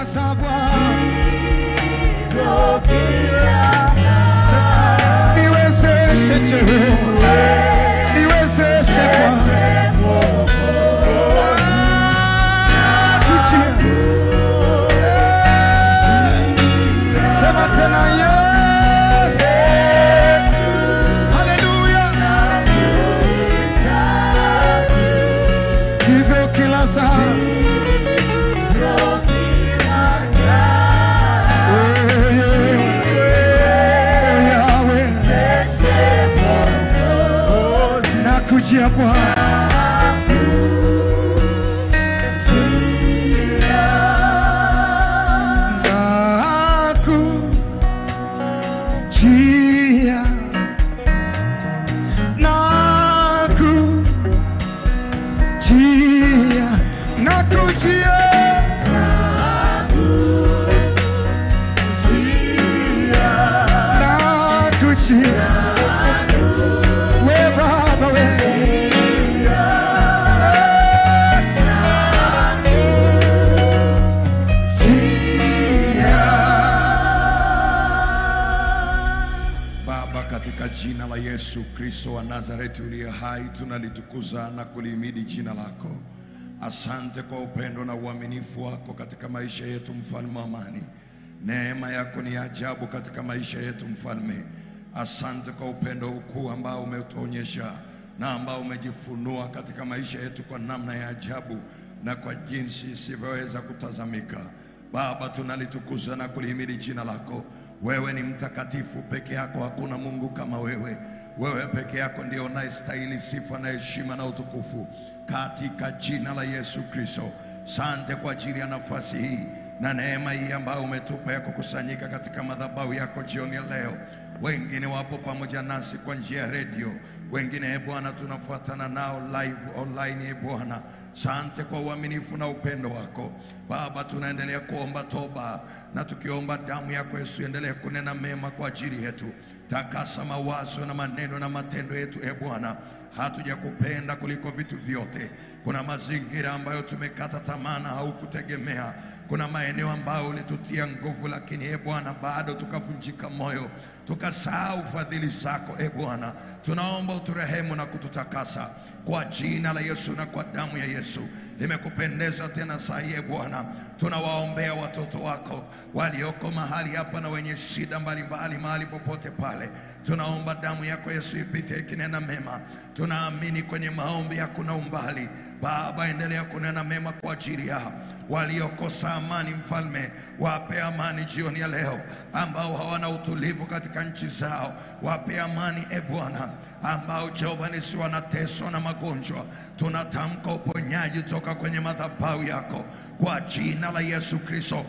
kilasa Bwana, niwezeshe Jehova, niwezeshe Bwana. Ah, tujie. Sema tena yes. Haleluya. Hivyo kila saa wewe, Yahweh, nakujia Bwana. Nakujia, nakujia, nakujia, nakujia, we Baba we. Baba, katika jina la Yesu Kristo wa Nazareti uliye hai, tunalitukuza na kulihimidi jina lako. Asante kwa upendo na uaminifu wako katika maisha yetu, mfalme wa amani. Neema yako ni ajabu katika maisha yetu, mfalme. Asante kwa upendo ukuu ambao umetuonyesha na ambao umejifunua katika maisha yetu kwa namna ya ajabu na kwa jinsi isivyoweza kutazamika. Baba, tunalitukuza na kulihimidi jina lako. Wewe ni mtakatifu peke yako, hakuna Mungu kama wewe. Wewe peke yako ndio unayestahili sifa na heshima na utukufu, katika jina la Yesu Kristo. Sante kwa ajili ya nafasi hii na neema hii ambayo umetupa ya kukusanyika katika madhabahu yako jioni ya leo. Wengine wapo pamoja nasi kwa njia ya redio, wengine e Bwana tunafuatana nao live online. E Bwana, sante kwa uaminifu na upendo wako Baba. Tunaendelea kuomba toba na tukiomba damu yako Yesu endelee kunena mema kwa ajili yetu. Takasa mawazo na maneno na matendo yetu e Bwana, hatujakupenda kuliko vitu vyote. Kuna mazingira ambayo tumekata tamaa na haukutegemea. Kuna maeneo ambayo ulitutia nguvu, lakini e Bwana bado tukavunjika moyo, tukasahau fadhili zako. E Bwana, tunaomba uturehemu na kututakasa kwa jina la Yesu na kwa damu ya Yesu. Imekupendeza tena saa hii e Bwana, tunawaombea watoto wako walioko mahali hapa na wenye shida mbalimbali mahali popote pale. Tunaomba damu yako Yesu ipite ikinena mema. Tunaamini kwenye maombi hakuna umbali. Baba, endelea kunena mema kwa ajili yao waliokosa amani. Mfalme, wape amani jioni ya leo, ambao hawana utulivu katika nchi zao, wape amani e Bwana, ambao Jehova Nisi wanateswa na magonjwa, tunatamka uponyaji toka kwenye madhabahu yako kwa jina la Yesu Kristo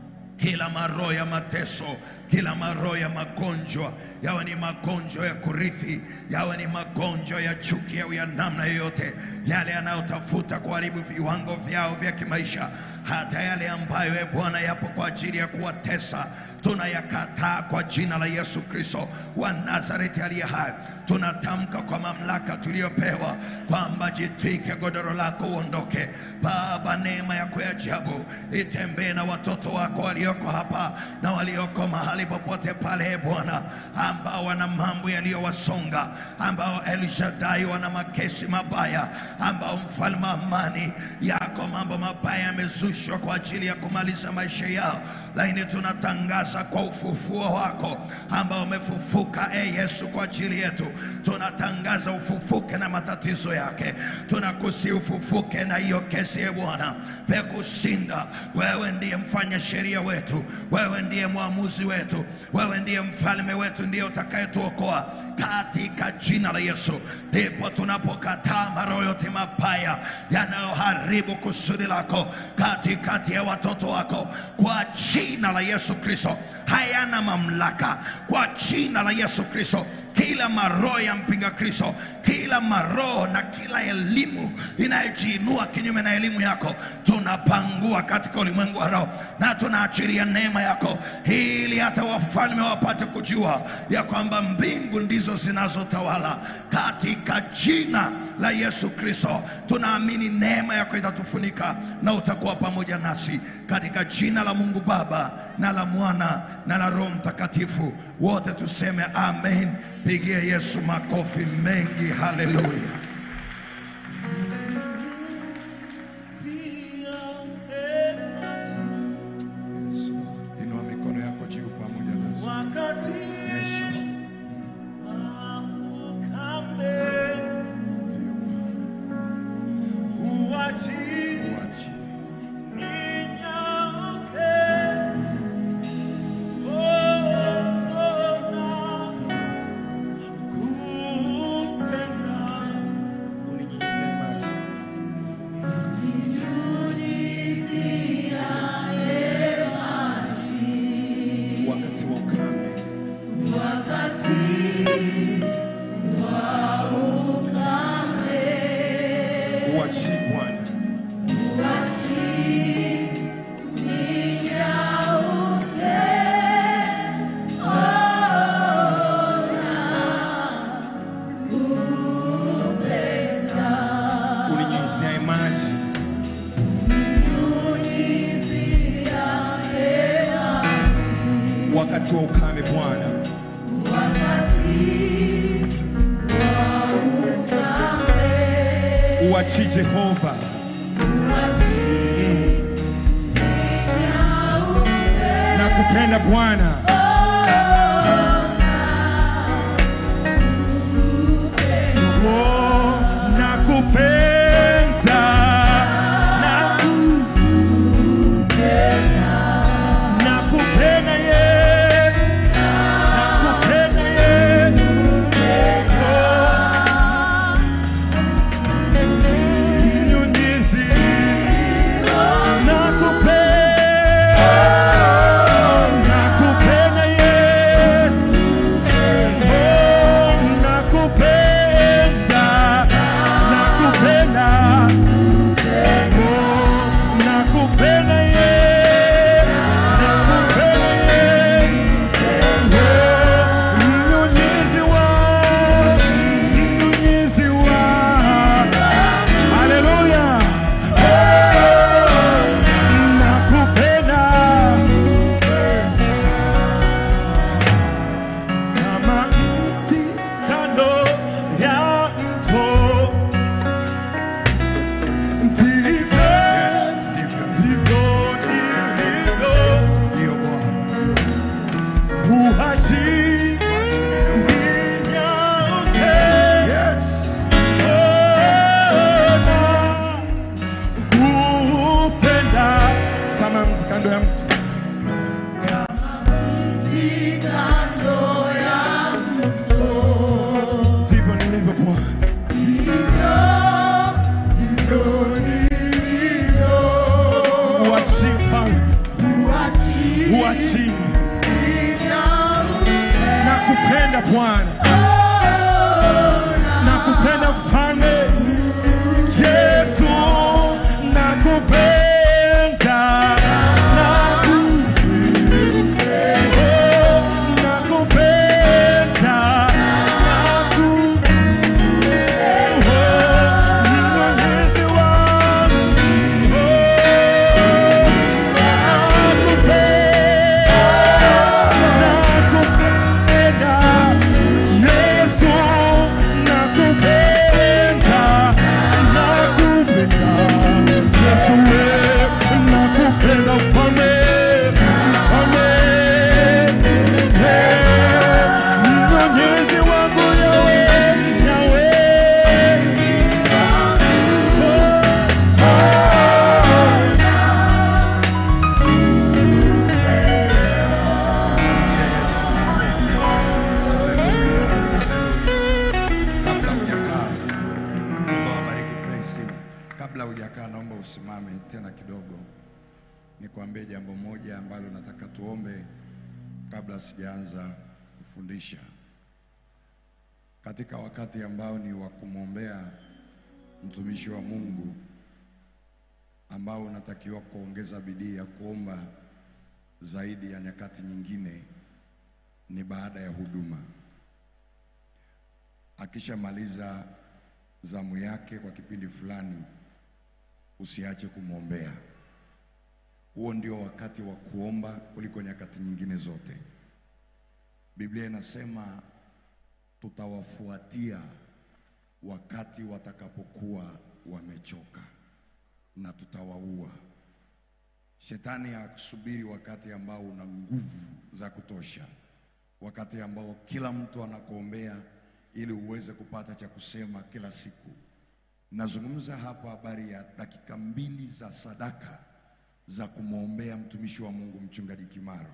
kila maroho ya mateso, kila maroho ya magonjwa, yawe ni magonjwa ya kurithi, yawe ni magonjwa ya chuki au ya namna yoyote, yale yanayotafuta kuharibu viwango vyao vya kimaisha, hata yale ambayo e Bwana yapo kwa ajili ya kuwatesa, tunayakataa kwa jina la Yesu Kristo wa Nazareti aliye hai. Tunatamka kwa mamlaka tuliyopewa kwamba jitwike godoro lako uondoke. Baba, neema yako ya ajabu itembee na watoto wako walioko hapa na walioko mahali popote pale, e Bwana, ambao wana mambo yaliyowasonga, ambao Elishadai wana makesi mabaya, ambao mfalme wa amani yako mambo mabaya yamezushwa kwa ajili ya kumaliza maisha yao lakini tunatangaza kwa ufufuo wako ambao umefufuka, e Yesu, kwa ajili yetu. Tunatangaza ufufuke na matatizo yake, tunakusi ufufuke na hiyo kesi, e Bwana, pekushinda. Wewe ndiye mfanya sheria wetu, wewe ndiye mwamuzi wetu, wewe ndiye mfalme wetu, ndiye utakayetuokoa katika jina la Yesu. Ndipo tunapokataa maroho yote mabaya yanayoharibu kusudi lako katikati ya watoto wako kwa jina la Yesu Kristo, hayana mamlaka kwa jina la Yesu Kristo. kila maroho ya mpinga Kristo, kila maroho na kila elimu inayojiinua kinyume na elimu yako, tunapangua katika ulimwengu wa roho na tunaachilia neema yako, ili hata wafalme wapate kujua ya kwamba mbingu ndizo zinazotawala katika jina la Yesu Kristo. Tunaamini neema yako itatufunika na utakuwa pamoja nasi katika jina la Mungu Baba na la Mwana na la Roho Mtakatifu. Wote tuseme amen. Pigia Yesu makofi mengi. Haleluya. Yes, Lord. Inua mikono yako juu pamoja nasi. Wakati Yes, Lord. wa ukame uachi Uachi. ninyauke. Oh, oh, na kupenda. Uninyunyizie maji. Wakati wa ukame uachi Bwana uninyunyizie maji wakati wa ukame Bwana uachi Jehova na kupenda Bwana Oh, nakupenda, nakupenda, nakupenda Yesu, nakupenda Yesu. Oh, mnyunyizi, nakupenda, nakupenda Yesu. Oh, nakupenda, nakupenda. Oh, nakupenda Yesu, nakupenda Yesu. Oh, mnyunyizi wangu, mnyunyizi wangu. Haleluya. Oh, nakupenda. kama mti kando ya mto ndivyo Yes, ndivyo. ndivyo nilivyo Ndio Bwana. uhaji ninyauke Yes. ona kupenda kama mti kando ya mto ndivyo nilivyo Bwana uachi mfalme uachi na kupenda Bwana na kupenda mfalme Yesu na kupenda na kupenda na kupenda na kupenda mwenyezi wangu Mwenyezi wangu yawe, yawe. Yesu. Haleluya. Haleluya. Kabla hujakaa, Mungu awabariki praise team. Kabla hujakaa, naomba usimame tena kidogo, nikwambie jambo moja ambalo nataka tuombe kabla sijaanza kufundisha. katika wakati ambao ni wa kumwombea mtumishi wa Mungu ambao unatakiwa kuongeza bidii ya kuomba zaidi ya nyakati nyingine ni baada ya huduma. Akishamaliza zamu yake kwa kipindi fulani, usiache kumwombea. Huo ndio wakati wa kuomba kuliko nyakati nyingine zote. Biblia inasema tutawafuatia wakati watakapokuwa wamechoka na tutawaua. Shetani akusubiri wakati ambao una nguvu za kutosha, wakati ambao kila mtu anakuombea ili uweze kupata cha kusema kila siku. Nazungumza hapa habari ya dakika mbili za sadaka za kumwombea mtumishi wa Mungu mchungaji Kimaro.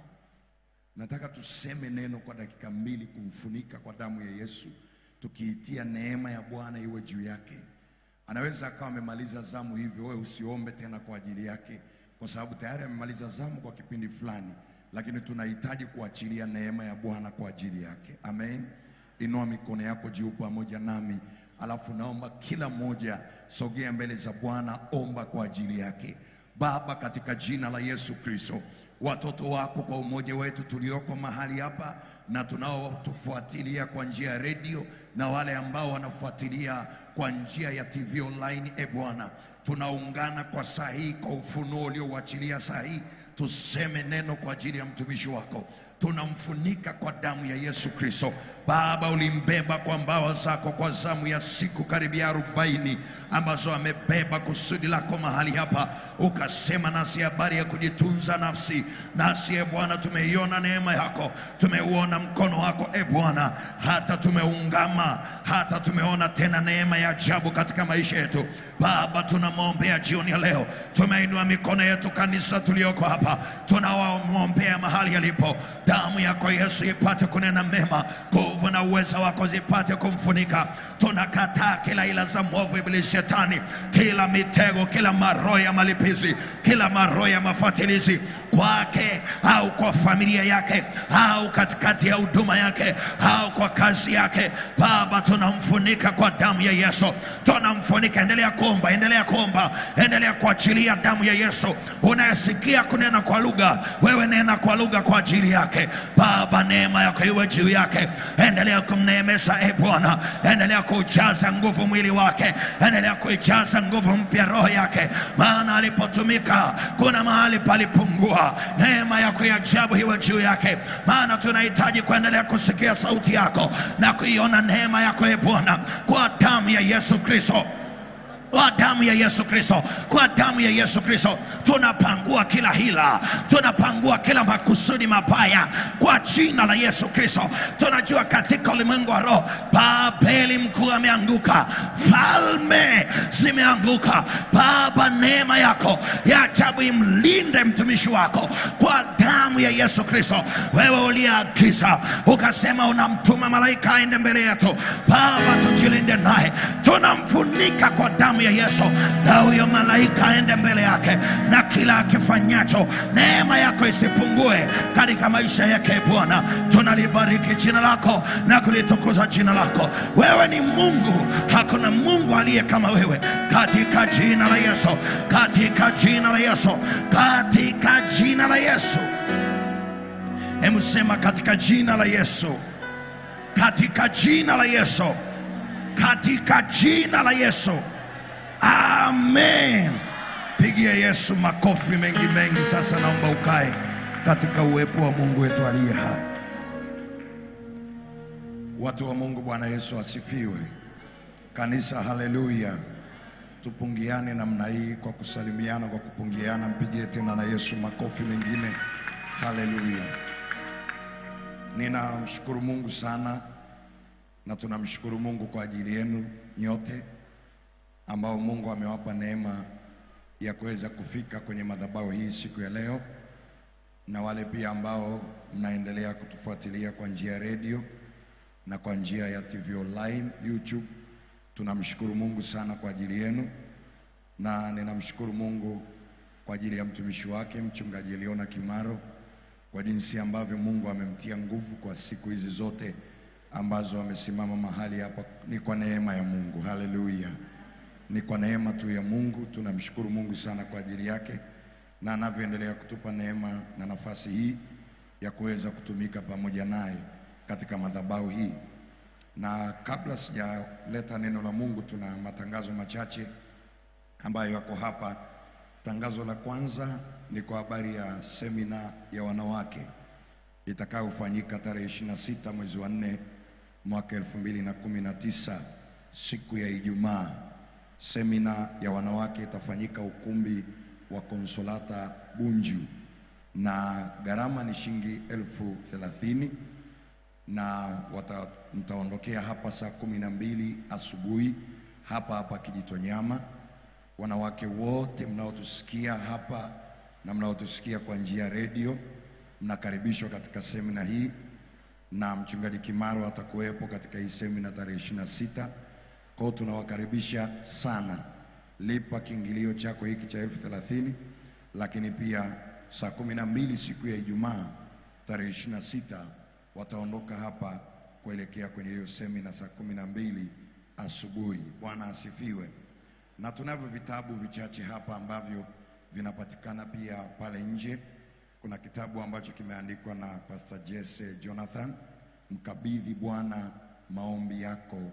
Nataka tuseme neno kwa dakika mbili kumfunika kwa damu ya Yesu, tukiitia neema ya Bwana iwe juu yake. Anaweza akawa amemaliza zamu hivyo, wewe usiombe tena kwa ajili yake, kwa sababu tayari amemaliza zamu kwa kipindi fulani, lakini tunahitaji kuachilia neema ya Bwana kwa ajili yake. Amen. Inua mikono yako juu pamoja nami, alafu naomba kila mmoja sogea mbele za Bwana, omba kwa ajili yake. Baba, katika jina la Yesu Kristo, watoto wako kwa umoja wetu tulioko mahali hapa na tunaotufuatilia kwa njia ya redio na wale ambao wanafuatilia kwa njia ya TV online, e Bwana, tunaungana kwa saa hii kwa ufunuo uliouachilia saa hii, tuseme neno kwa ajili ya mtumishi wako tunamfunika kwa damu ya Yesu Kristo. Baba, ulimbeba kwa mbawa zako kwa zamu ya siku karibia arobaini ambazo amebeba kusudi lako mahali hapa, ukasema nasi habari ya kujitunza nafsi. Nasi e Bwana, tumeiona neema yako, tumeuona mkono wako e Bwana, hata tumeungama, hata tumeona tena neema ya ajabu katika maisha yetu. Baba, tunamwombea jioni ya leo, tumeinua mikono yetu, kanisa tulioko hapa, tunawamwombea mahali yalipo damu yako Yesu ipate kunena mema, nguvu na uweza wako zipate kumfunika. Tunakataa kila ila za mwovu ibilisi shetani, kila mitego, kila maroho ya malipizi, kila maroho ya mafatilizi kwake au kwa familia yake au katikati ya huduma yake au kwa kazi yake. Baba, tunamfunika kwa damu ya Yesu, tunamfunika. Endelea kuomba, endelea kuomba, endelea kuachilia damu ya Yesu. Unayesikia kunena kwa lugha, wewe nena kwa lugha kwa ajili yake. Baba, neema yako iwe juu yake, endelea kumneemesha e Bwana, endelea kujaza nguvu mwili wake, endelea kuijaza nguvu mpya roho yake, maana alipotumika kuna mahali palipungua. Neema yako ya ajabu iwe juu yake, maana tunahitaji kuendelea kusikia sauti yako na kuiona neema yako e Bwana, kwa damu ya Yesu Kristo kwa damu ya Yesu Kristo, kwa damu ya Yesu Kristo tunapangua kila hila, tunapangua kila makusudi mabaya kwa jina la Yesu Kristo. Tunajua katika ulimwengu wa roho Babeli mkuu ameanguka, falme zimeanguka. Baba, neema yako ya ajabu imlinde mtumishi wako kwa damu ya Yesu Kristo. Wewe uliagiza ukasema, unamtuma malaika aende mbele yetu. Baba, tujilinde naye, tunamfunika kwa damu ya Yesu, na huyo malaika aende mbele yake, na kila akifanyacho, neema yako isipungue katika maisha yake. Bwana, tunalibariki jina lako na kulitukuza jina lako. Wewe ni Mungu, hakuna Mungu aliye kama wewe, katika jina la Yesu, katika jina la Yesu, katika jina la Yesu. Hebu sema katika jina la Yesu, katika jina la Yesu, katika jina la Yesu. Amen. Pigia Yesu makofi mengi mengi. Sasa naomba ukae katika uwepo wa Mungu wetu aliye hai. Watu wa Mungu, Bwana Yesu asifiwe. Kanisa, haleluya. Tupungiane namna hii kwa kusalimiana, kwa kupungiana. Mpigie tena na Yesu makofi mengine. Haleluya. Ninamshukuru Mungu sana na tunamshukuru Mungu kwa ajili yenu nyote ambao Mungu amewapa neema ya kuweza kufika kwenye madhabahu hii siku ya leo, na wale pia ambao mnaendelea kutufuatilia kwa njia ya redio na kwa njia ya TV online YouTube. Tunamshukuru Mungu sana kwa ajili yenu, na ninamshukuru Mungu kwa ajili ya mtumishi wake mchungaji Eliona Kimaro kwa jinsi ambavyo Mungu amemtia nguvu kwa siku hizi zote ambazo wamesimama mahali hapa ni kwa neema ya Mungu. Haleluya! Ni kwa neema tu ya Mungu. Tunamshukuru Mungu sana kwa ajili yake na anavyoendelea kutupa neema na nafasi hii ya kuweza kutumika pamoja naye katika madhabahu hii. Na kabla sijaleta neno la Mungu, tuna matangazo machache ambayo yako hapa. Tangazo la kwanza ni kwa habari ya semina ya wanawake itakayofanyika tarehe 26 mwezi wa 4 mwaka 2019 siku ya Ijumaa. Semina ya wanawake itafanyika ukumbi wa Konsolata Bunju, na gharama ni shilingi elfu thelathini na wata, mtaondokea hapa saa kumi na mbili asubuhi hapa hapa Kijitonyama. Wanawake wote mnaotusikia hapa na mnaotusikia kwa njia ya redio mnakaribishwa katika semina hii, na mchungaji Kimaro atakuwepo katika hii semina tarehe 26. Kwa hiyo tunawakaribisha sana. Lipa kiingilio chako hiki cha elfu thelathini, lakini pia saa kumi na mbili siku ya Ijumaa tarehe 26 wataondoka hapa kuelekea kwenye hiyo semina saa kumi na mbili asubuhi. Bwana asifiwe. Na tunavyo vitabu vichache hapa ambavyo vinapatikana pia pale nje. Kuna kitabu ambacho kimeandikwa na Pastor Jesse Jonathan, mkabidhi Bwana maombi yako,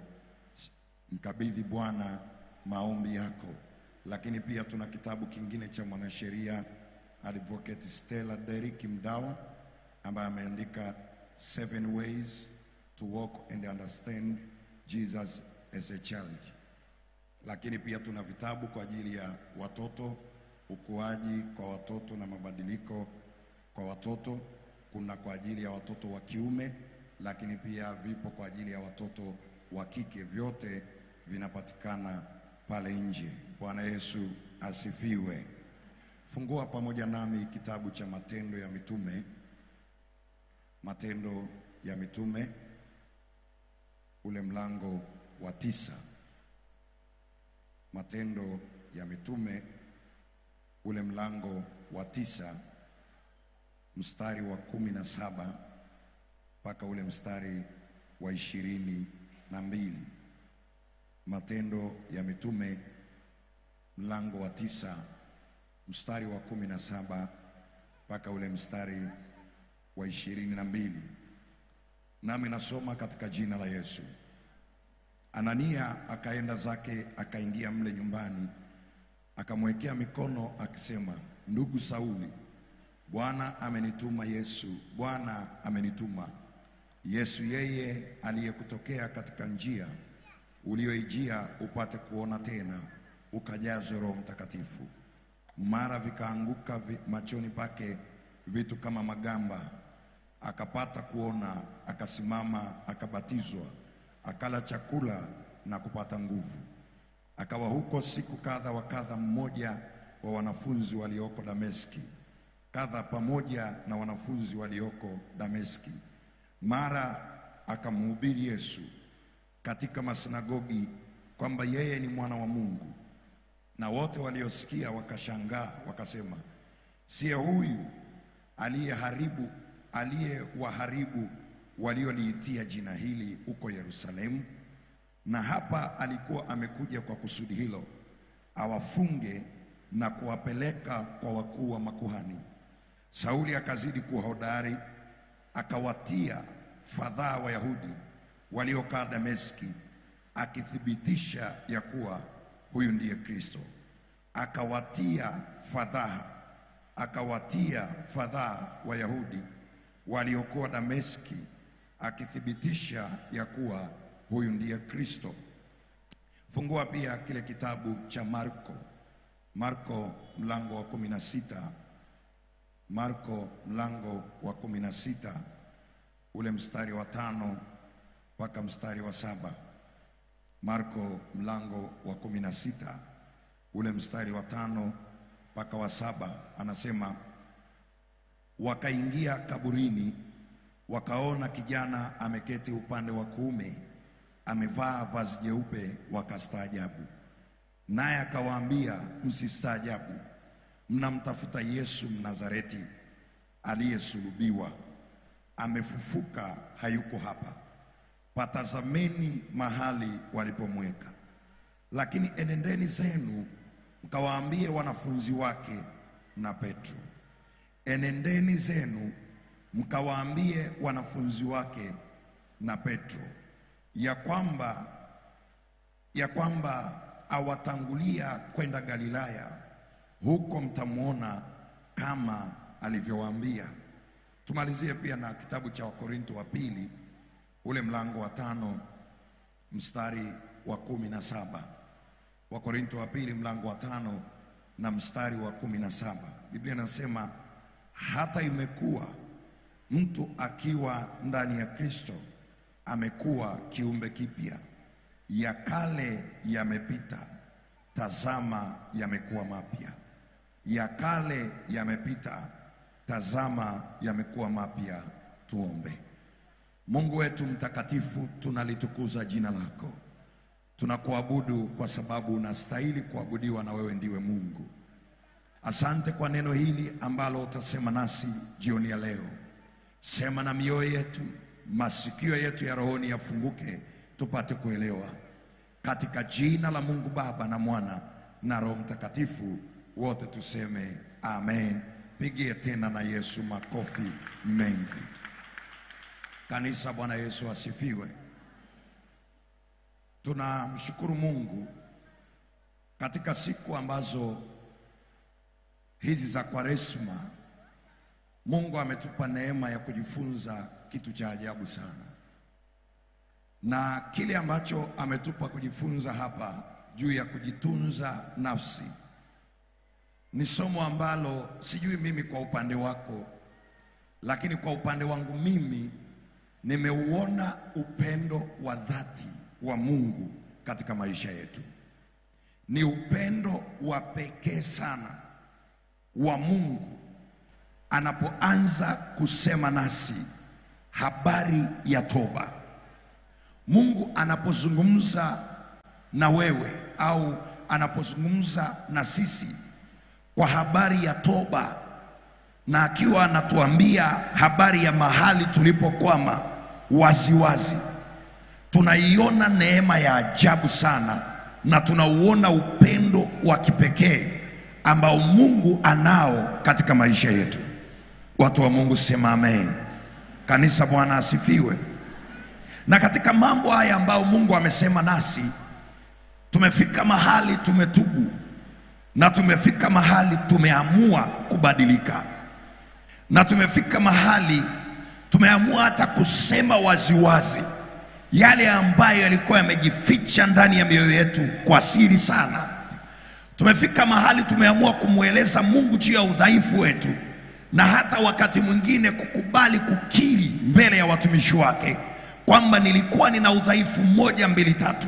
mkabidhi Bwana maombi yako. Lakini pia tuna kitabu kingine cha mwanasheria Advocate Stella Derrick Mdawa ambaye ameandika Seven Ways to Walk and Understand Jesus as a Child. Lakini pia tuna vitabu kwa ajili ya watoto, ukuaji kwa watoto na mabadiliko kwa watoto. Kuna kwa ajili ya watoto wa kiume, lakini pia vipo kwa ajili ya watoto wa kike. Vyote vinapatikana pale nje. Bwana Yesu asifiwe. Fungua pamoja nami kitabu cha Matendo ya Mitume, Matendo ya Mitume ule mlango wa tisa. Matendo ya Mitume ule mlango wa tisa mstari wa kumi na saba mpaka ule mstari wa ishirini na mbili. Matendo ya Mitume mlango wa tisa mstari wa kumi na saba mpaka ule mstari wa ishirini na mbili. Nami nasoma katika jina la Yesu. Anania akaenda zake akaingia mle nyumbani, akamwekea mikono akisema, ndugu Sauli, Bwana amenituma Yesu, Bwana amenituma Yesu, yeye aliyekutokea katika njia ulioijia upate kuona tena, ukajazwe Roho Mtakatifu. Mara vikaanguka vi, machoni pake vitu kama magamba, akapata kuona, akasimama, akabatizwa, akala chakula na kupata nguvu. Akawa huko siku kadha wa kadha, mmoja wa wanafunzi walioko Dameski kadha pamoja na wanafunzi walioko Dameski. Mara akamhubiri Yesu katika masinagogi kwamba yeye ni mwana wa Mungu, na wote waliosikia wakashangaa, wakasema, siye huyu aliyeharibu aliyewaharibu walioliitia jina hili huko Yerusalemu? Na hapa alikuwa amekuja kwa kusudi hilo, awafunge na kuwapeleka kwa wakuu wa makuhani. Sauli akazidi kuwa hodari, akawatia fadhaa Wayahudi waliokaa Dameski, akithibitisha ya kuwa huyu ndiye Kristo. Akawatia fadhaa, akawatia fadhaa Wayahudi waliokuwa Dameski, akithibitisha ya kuwa huyu ndiye Kristo. Fungua pia kile kitabu cha Marko, Marko mlango wa kumi na sita Marko mlango wa kumi na sita ule mstari wa tano mpaka mstari wa saba. Marko mlango wa kumi na sita ule mstari wa tano mpaka wa saba, anasema wakaingia kaburini, wakaona kijana ameketi upande wa kuume, amevaa vazi jeupe, wakastaajabu. Naye akawaambia, msistaajabu mnamtafuta Yesu Mnazareti aliyesulubiwa. Amefufuka, hayuko hapa, patazameni mahali walipomweka. Lakini enendeni zenu mkawaambie wanafunzi wake na Petro, enendeni zenu mkawaambie wanafunzi wake na Petro ya kwamba ya kwamba awatangulia kwenda Galilaya, huko mtamwona kama alivyowaambia. Tumalizie pia na kitabu cha Wakorinto wa pili ule mlango wa tano mstari wa kumi na saba. Wakorinto wa pili mlango wa tano na mstari wa kumi na saba. Biblia inasema hata imekuwa mtu akiwa ndani ya Kristo amekuwa kiumbe kipya, ya kale yamepita, tazama yamekuwa mapya. Ya kale yamepita, tazama yamekuwa mapya. Tuombe. Mungu wetu mtakatifu, tunalitukuza jina lako, tunakuabudu kwa sababu unastahili kuabudiwa na wewe ndiwe Mungu. Asante kwa neno hili ambalo utasema nasi jioni ya leo. Sema na mioyo yetu, masikio yetu ya rohoni yafunguke, tupate kuelewa, katika jina la Mungu Baba na Mwana na Roho Mtakatifu, wote tuseme amen. Pigie tena na Yesu makofi mengi. Kanisa, Bwana Yesu asifiwe. Tunamshukuru Mungu katika siku ambazo hizi za Kwaresma, Mungu ametupa neema ya kujifunza kitu cha ajabu sana, na kile ambacho ametupa kujifunza hapa juu ya kujitunza nafsi ni somo ambalo sijui mimi kwa upande wako, lakini kwa upande wangu mimi nimeuona upendo wa dhati wa Mungu katika maisha yetu. Ni upendo wa pekee sana wa Mungu anapoanza kusema nasi habari ya toba. Mungu anapozungumza na wewe au anapozungumza na sisi kwa habari ya toba na akiwa anatuambia habari ya mahali tulipokwama waziwazi, tunaiona neema ya ajabu sana na tunauona upendo wa kipekee ambao Mungu anao katika maisha yetu. Watu wa Mungu sema amen. Kanisa, Bwana asifiwe. Na katika mambo haya ambayo Mungu amesema nasi, tumefika mahali tumetubu na tumefika mahali tumeamua kubadilika na tumefika mahali tumeamua hata kusema waziwazi yale ambayo yalikuwa yamejificha ndani ya mioyo yetu kwa siri sana. Tumefika mahali tumeamua kumweleza Mungu juu ya udhaifu wetu, na hata wakati mwingine kukubali kukiri mbele ya watumishi wake kwamba nilikuwa nina udhaifu mmoja mbili tatu,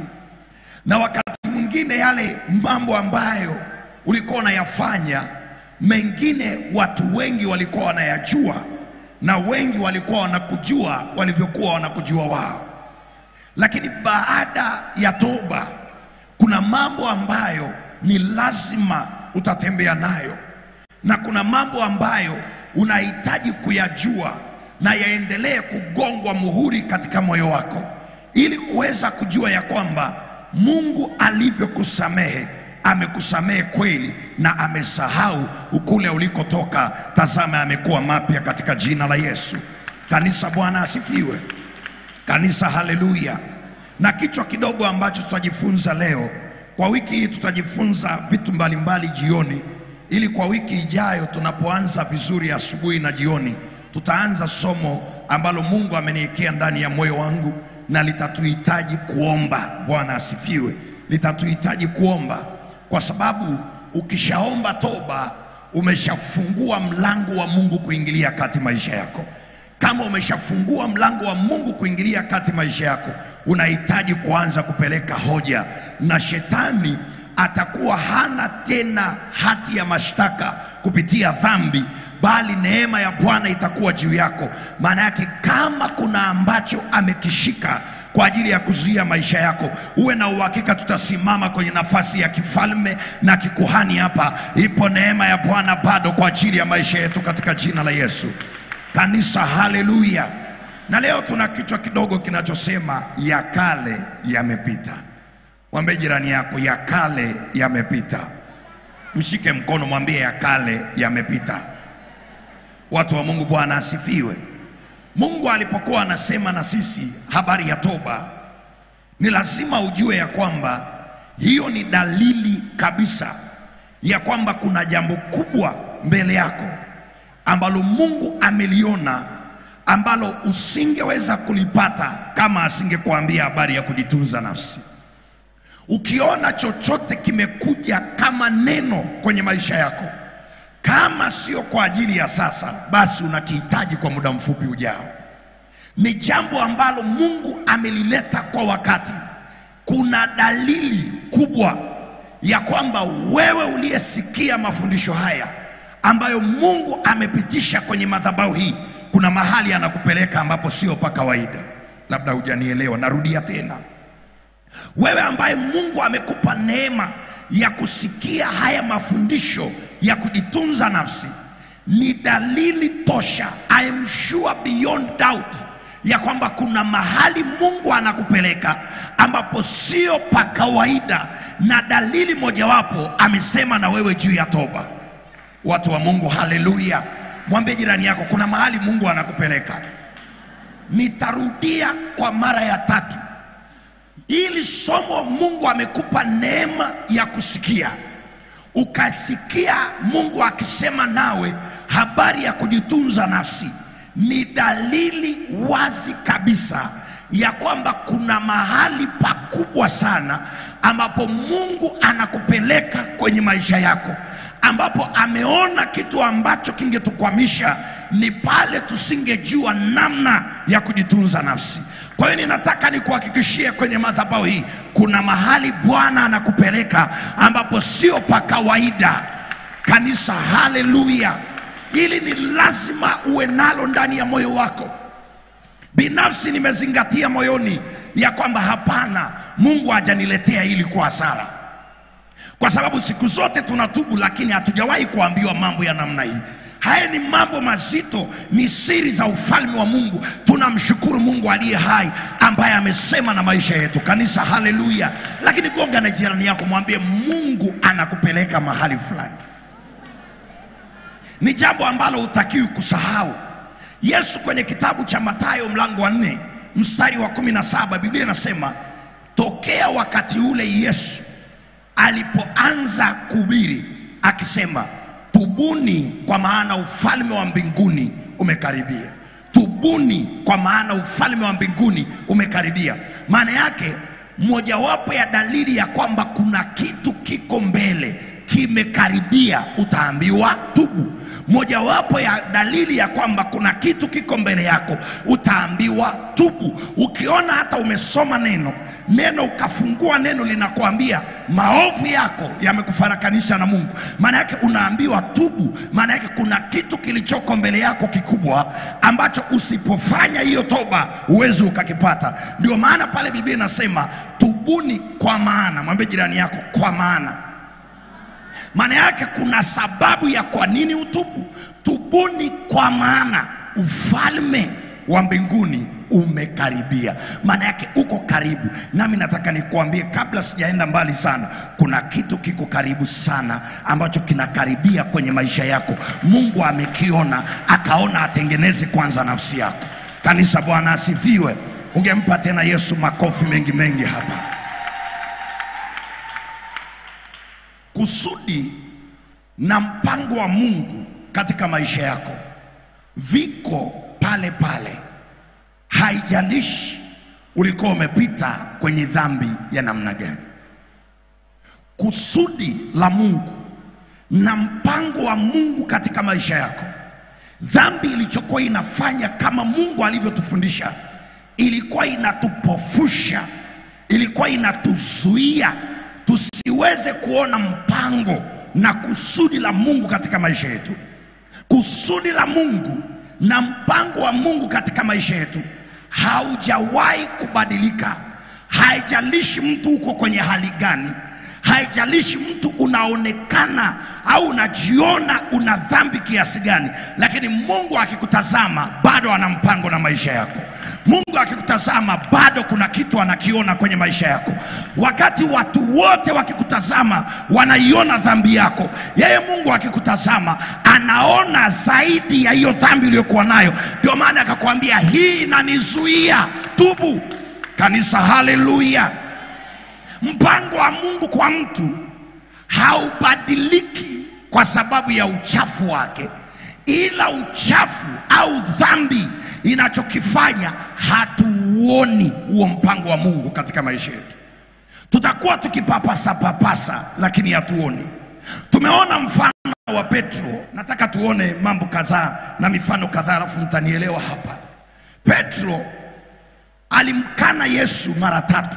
na wakati mwingine yale mambo ambayo ulikuwa unayafanya mengine watu wengi walikuwa wanayajua na wengi walikuwa wanakujua walivyokuwa wanakujua wao, lakini baada ya toba kuna mambo ambayo ni lazima utatembea nayo, na kuna mambo ambayo unahitaji kuyajua na yaendelee kugongwa muhuri katika moyo wako, ili kuweza kujua ya kwamba Mungu alivyokusamehe amekusamehe kweli na amesahau ukule ulikotoka. Tazama, amekuwa mapya katika jina la Yesu. Kanisa, Bwana asifiwe. Kanisa, haleluya. Na kichwa kidogo ambacho tutajifunza leo, kwa wiki hii tutajifunza vitu mbalimbali jioni, ili kwa wiki ijayo tunapoanza vizuri asubuhi na jioni, tutaanza somo ambalo Mungu ameniwekea ndani ya moyo wangu na litatuhitaji kuomba. Bwana asifiwe. Litatuhitaji kuomba kwa sababu ukishaomba toba umeshafungua mlango wa Mungu kuingilia kati maisha yako. Kama umeshafungua mlango wa Mungu kuingilia kati maisha yako, unahitaji kuanza kupeleka hoja, na shetani atakuwa hana tena hati ya mashtaka kupitia dhambi, bali neema ya Bwana itakuwa juu yako. Maana yake kama kuna ambacho amekishika kwa ajili ya kuzuia maisha yako, uwe na uhakika tutasimama kwenye nafasi ya kifalme na kikuhani hapa. Ipo neema ya Bwana bado kwa ajili ya maisha yetu katika jina la Yesu. Kanisa, haleluya! na leo tuna kichwa kidogo kinachosema ya kale yamepita. Mwambie jirani yako, ya kale yamepita. Mshike mkono, mwambie ya kale yamepita. Watu wa Mungu, Bwana asifiwe. Mungu alipokuwa anasema na sisi habari ya toba, ni lazima ujue ya kwamba hiyo ni dalili kabisa ya kwamba kuna jambo kubwa mbele yako ambalo Mungu ameliona ambalo usingeweza kulipata kama asingekuambia habari ya kujitunza nafsi. Ukiona chochote kimekuja kama neno kwenye maisha yako, kama sio kwa ajili ya sasa, basi unakihitaji kwa muda mfupi ujao. Ni jambo ambalo Mungu amelileta kwa wakati. Kuna dalili kubwa ya kwamba wewe uliyesikia mafundisho haya ambayo Mungu amepitisha kwenye madhabahu hii, kuna mahali anakupeleka ambapo sio pa kawaida. Labda hujanielewa, narudia tena. Wewe ambaye Mungu amekupa neema ya kusikia haya mafundisho ya kujitunza nafsi, ni dalili tosha, I am sure beyond doubt, ya kwamba kuna mahali Mungu anakupeleka ambapo sio pa kawaida, na dalili mojawapo amesema na wewe juu ya toba. Watu wa Mungu, haleluya! Mwambie jirani yako, kuna mahali Mungu anakupeleka. Nitarudia kwa mara ya tatu, ili somo Mungu amekupa neema ya kusikia, ukasikia Mungu akisema nawe habari ya kujitunza nafsi, ni dalili wazi kabisa ya kwamba kuna mahali pakubwa sana ambapo Mungu anakupeleka kwenye maisha yako, ambapo ameona kitu ambacho kingetukwamisha ni pale tusingejua namna ya kujitunza nafsi. Kwa hiyo ninataka nikuhakikishie kwenye madhabahu hii kuna mahali Bwana anakupeleka ambapo sio pa kawaida. Kanisa, haleluya! Hili ni lazima uwe nalo ndani ya moyo wako. Binafsi nimezingatia moyoni ya kwamba hapana, Mungu hajaniletea hili kwa hasara, kwa sababu siku zote tunatubu, lakini hatujawahi kuambiwa mambo ya namna hii. Haya ni mambo mazito, ni siri za ufalme wa Mungu. Tunamshukuru Mungu aliye hai ambaye amesema na maisha yetu. Kanisa, haleluya! Lakini gonga na jirani yako, mwambie Mungu anakupeleka mahali fulani. Ni jambo ambalo hutakiwi kusahau. Yesu kwenye kitabu cha Mathayo mlango wa nne mstari wa kumi na saba Biblia inasema tokea wakati ule Yesu alipoanza kuhubiri akisema, tubuni kwa maana ufalme wa mbinguni umekaribia. Tubuni kwa maana ufalme wa mbinguni umekaribia. Maana yake mojawapo ya dalili ya kwamba kuna kitu kiko mbele kimekaribia, utaambiwa tubu. Mojawapo ya dalili ya kwamba kuna kitu kiko mbele yako, utaambiwa tubu. Ukiona hata umesoma neno neno ukafungua neno linakuambia maovu yako yamekufarakanisha na Mungu, maana yake unaambiwa tubu. Maana yake kuna kitu kilichoko mbele yako kikubwa ambacho usipofanya hiyo toba huwezi ukakipata. Ndio maana pale Biblia inasema tubuni, kwa maana. Mwambie jirani yako, kwa maana maana yake kuna sababu ya kwa nini utubu. Tubuni kwa maana ufalme wa mbinguni umekaribia. Maana yake uko karibu. Nami nataka nikuambie, kabla sijaenda mbali sana, kuna kitu kiko karibu sana ambacho kinakaribia kwenye maisha yako. Mungu amekiona, akaona atengeneze kwanza nafsi yako. Kanisa, Bwana asifiwe. Ungempa tena Yesu makofi mengi mengi hapa. Kusudi na mpango wa Mungu katika maisha yako viko pale pale, haijalishi ulikuwa umepita kwenye dhambi ya namna gani. Kusudi la Mungu na mpango wa Mungu katika maisha yako, dhambi ilichokuwa inafanya kama Mungu alivyotufundisha, ilikuwa inatupofusha, ilikuwa inatuzuia tusiweze kuona mpango na kusudi la Mungu katika maisha yetu. Kusudi la Mungu na mpango wa Mungu katika maisha yetu haujawahi kubadilika. Haijalishi mtu uko kwenye hali gani, haijalishi mtu unaonekana au unajiona una dhambi kiasi gani, lakini Mungu akikutazama bado ana mpango na maisha yako. Mungu akikutazama bado kuna kitu anakiona kwenye maisha yako. Wakati watu wote wakikutazama wanaiona dhambi yako, yeye Mungu akikutazama anaona zaidi ya hiyo dhambi uliyokuwa nayo. Ndio maana akakwambia hii inanizuia, tubu. Kanisa, haleluya! Mpango wa Mungu kwa mtu haubadiliki kwa sababu ya uchafu wake, ila uchafu au dhambi inachokifanya hatuuoni huo mpango wa Mungu katika maisha yetu. Tutakuwa tukipapasa papasa, lakini hatuoni. Tumeona mfano wa Petro. Nataka tuone mambo kadhaa na mifano kadhaa, alafu mtanielewa hapa. Petro alimkana Yesu mara tatu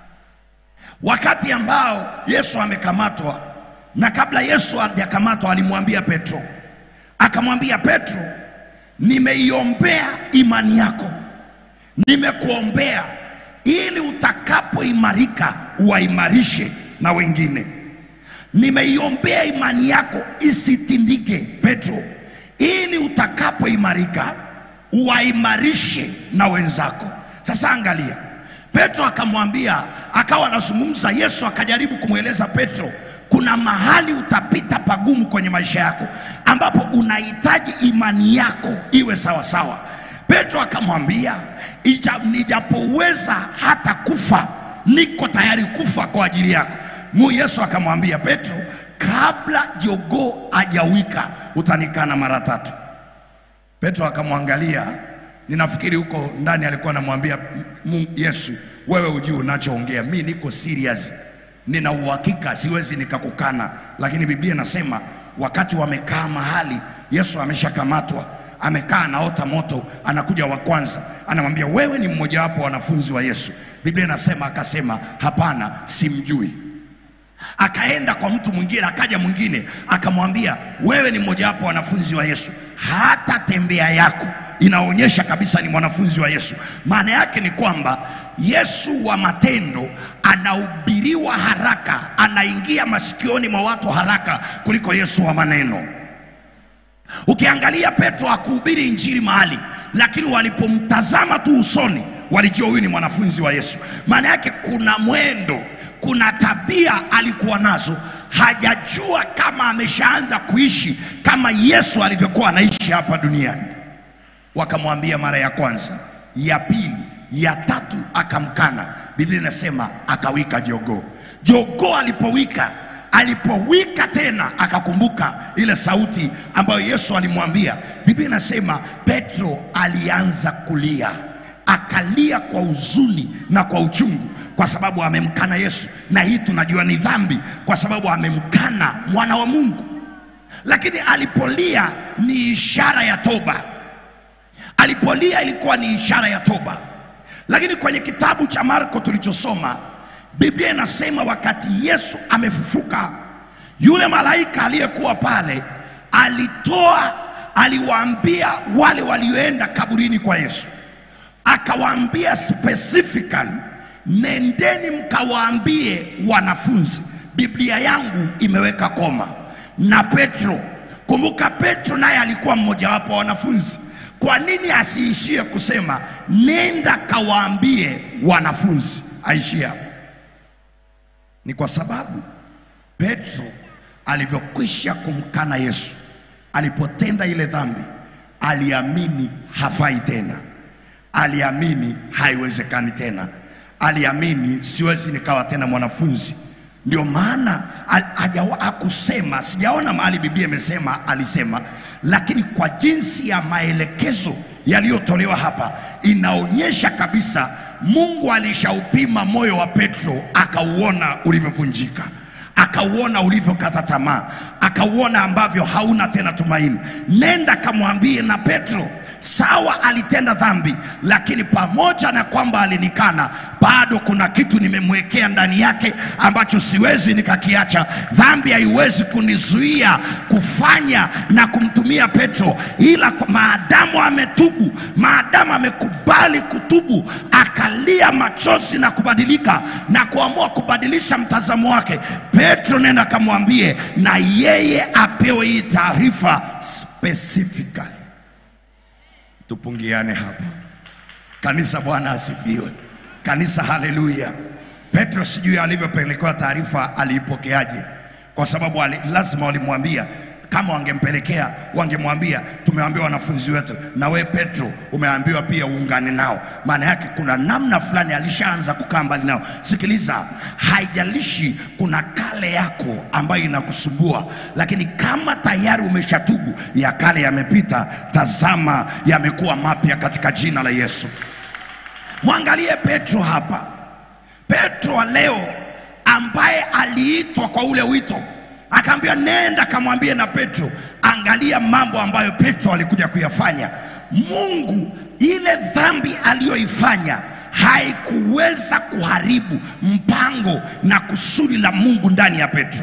wakati ambao Yesu amekamatwa, na kabla Yesu hajakamatwa alimwambia Petro, akamwambia Petro, nimeiombea imani yako, nimekuombea ili utakapoimarika uwaimarishe na wengine. Nimeiombea imani yako isitindike, Petro, ili utakapoimarika uwaimarishe na wenzako. Sasa angalia, Petro akamwambia, akawa anazungumza. Yesu akajaribu kumweleza Petro, kuna mahali utapita pagumu kwenye maisha yako ambapo unahitaji imani yako iwe sawa sawa. Petro akamwambia, "Ija- nijapoweza hata kufa, niko tayari kufa kwa ajili yako. Mu Yesu akamwambia Petro, kabla jogoo hajawika utanikana mara tatu. Petro akamwangalia, ninafikiri huko ndani alikuwa anamwambia Mungu Yesu, wewe ujui unachoongea, mi niko serious, nina uhakika, siwezi nikakukana. Lakini Biblia inasema wakati wamekaa mahali, Yesu ameshakamatwa, amekaa anaota moto, anakuja wa kwanza, anamwambia wewe ni mmojawapo wa wanafunzi wa Yesu. Biblia inasema akasema, hapana, simjui akaenda kwa mtu mwingine, akaja mwingine akamwambia, wewe ni mmojawapo wa wanafunzi wa Yesu, hata tembea yako inaonyesha kabisa ni mwanafunzi wa Yesu. Maana yake ni kwamba Yesu wa matendo anahubiriwa haraka, anaingia masikioni mwa watu haraka kuliko Yesu wa maneno. Ukiangalia Petro hakuhubiri injili mahali, lakini walipomtazama tu usoni walijua huyu ni mwanafunzi wa Yesu. Maana yake kuna mwendo, kuna tabia alikuwa nazo, hajajua kama ameshaanza kuishi kama Yesu alivyokuwa anaishi hapa duniani. Wakamwambia mara ya kwanza, ya pili, ya tatu akamkana. Biblia inasema akawika jogoo. Jogoo alipowika alipowika tena akakumbuka ile sauti ambayo Yesu alimwambia. Biblia inasema Petro alianza kulia, akalia kwa huzuni na kwa uchungu, kwa sababu amemkana Yesu, na hii tunajua ni dhambi, kwa sababu amemkana mwana wa Mungu. Lakini alipolia ni ishara ya toba. Alipolia ilikuwa ni ishara ya toba. Lakini kwenye kitabu cha Marko tulichosoma, Biblia inasema wakati Yesu amefufuka, yule malaika aliyekuwa pale alitoa, aliwaambia wale walioenda kaburini kwa Yesu, akawaambia specifically, nendeni mkawaambie wanafunzi, Biblia yangu imeweka koma na Petro. Kumbuka Petro naye alikuwa mmojawapo wa wanafunzi. Kwa nini asiishie kusema nenda kawaambie wanafunzi, aishie hapo? Ni kwa sababu Petro alivyokwisha kumkana Yesu, alipotenda ile dhambi, aliamini hafai tena, aliamini haiwezekani tena, aliamini siwezi nikawa tena mwanafunzi. Ndio maana al- hajawa- hakusema, sijaona mahali Biblia imesema alisema, lakini kwa jinsi ya maelekezo yaliyotolewa hapa inaonyesha kabisa Mungu alishaupima moyo wa Petro, akauona ulivyovunjika, akauona ulivyokata tamaa, akauona ambavyo hauna tena tumaini. Nenda kamwambie na Petro, sawa, alitenda dhambi, lakini pamoja na kwamba alinikana, bado kuna kitu nimemwekea ndani yake ambacho siwezi nikakiacha. Dhambi haiwezi kunizuia kufanya na kumtumia Petro, ila kwa- maadamu ametubu, maadamu amekubali kutubu, akalia machozi na kubadilika na kuamua kubadilisha mtazamo wake, Petro nenda kamwambie, na yeye apewe hii taarifa specifically. Tupungiane hapa. Kanisa, Bwana asifiwe. Kanisa, haleluya. Petro sijui alivyopelekewa taarifa aliipokeaje, kwa sababu ali, lazima walimwambia kama wangempelekea wangemwambia tumewaambia wanafunzi wetu, na we Petro umeambiwa pia uungane nao. Maana yake kuna namna fulani alishaanza kukaa mbali nao. Sikiliza, haijalishi kuna kale yako ambayo inakusumbua, lakini kama tayari umeshatubu, ya kale yamepita, tazama yamekuwa mapya katika jina la Yesu. Mwangalie Petro hapa, Petro wa leo ambaye aliitwa kwa ule wito akaambiwa nenda kamwambie na Petro, angalia mambo ambayo Petro alikuja kuyafanya. Mungu ile dhambi aliyoifanya haikuweza kuharibu mpango na kusudi la Mungu ndani ya Petro.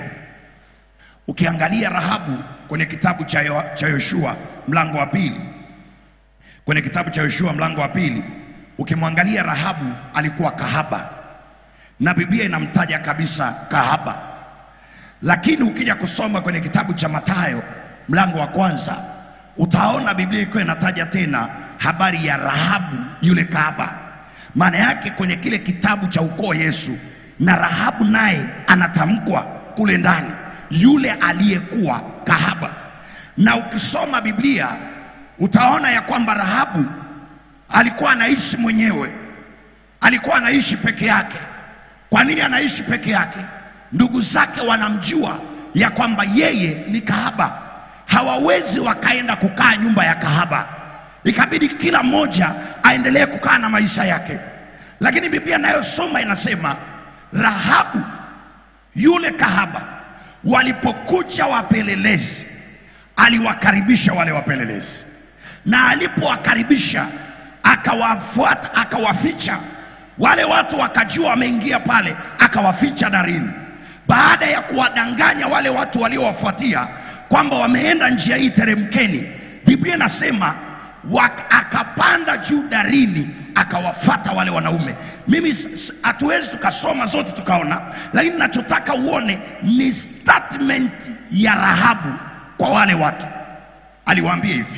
Ukiangalia Rahabu kwenye kitabu cha Yo- cha Yoshua mlango wa pili, kwenye kitabu cha Yoshua mlango wa pili, ukimwangalia Rahabu alikuwa kahaba na Biblia inamtaja kabisa kahaba lakini ukija kusoma kwenye kitabu cha Mathayo mlango wa kwanza utaona Biblia ikiwa inataja tena habari ya Rahabu yule kahaba. Maana yake kwenye kile kitabu cha ukoo Yesu na Rahabu naye anatamkwa kule ndani, yule aliyekuwa kahaba. Na ukisoma Biblia utaona ya kwamba Rahabu alikuwa anaishi mwenyewe, alikuwa anaishi peke yake. Kwa nini anaishi peke yake? Ndugu zake wanamjua ya kwamba yeye ni kahaba, hawawezi wakaenda kukaa nyumba ya kahaba, ikabidi kila mmoja aendelee kukaa na maisha yake. Lakini Biblia inayosoma inasema Rahabu yule kahaba, walipokuja wapelelezi, aliwakaribisha wale wapelelezi, na alipowakaribisha akawafuata, akawaficha wale watu, wakajua wameingia pale, akawaficha darini. Baada ya kuwadanganya wale watu waliowafuatia kwamba wameenda njia hii, teremkeni, Biblia inasema wak- akapanda juu darini akawafata wale wanaume. Mimi s- s- hatuwezi tukasoma zote tukaona, lakini nachotaka uone ni statement ya Rahabu kwa wale watu. Aliwaambia hivi,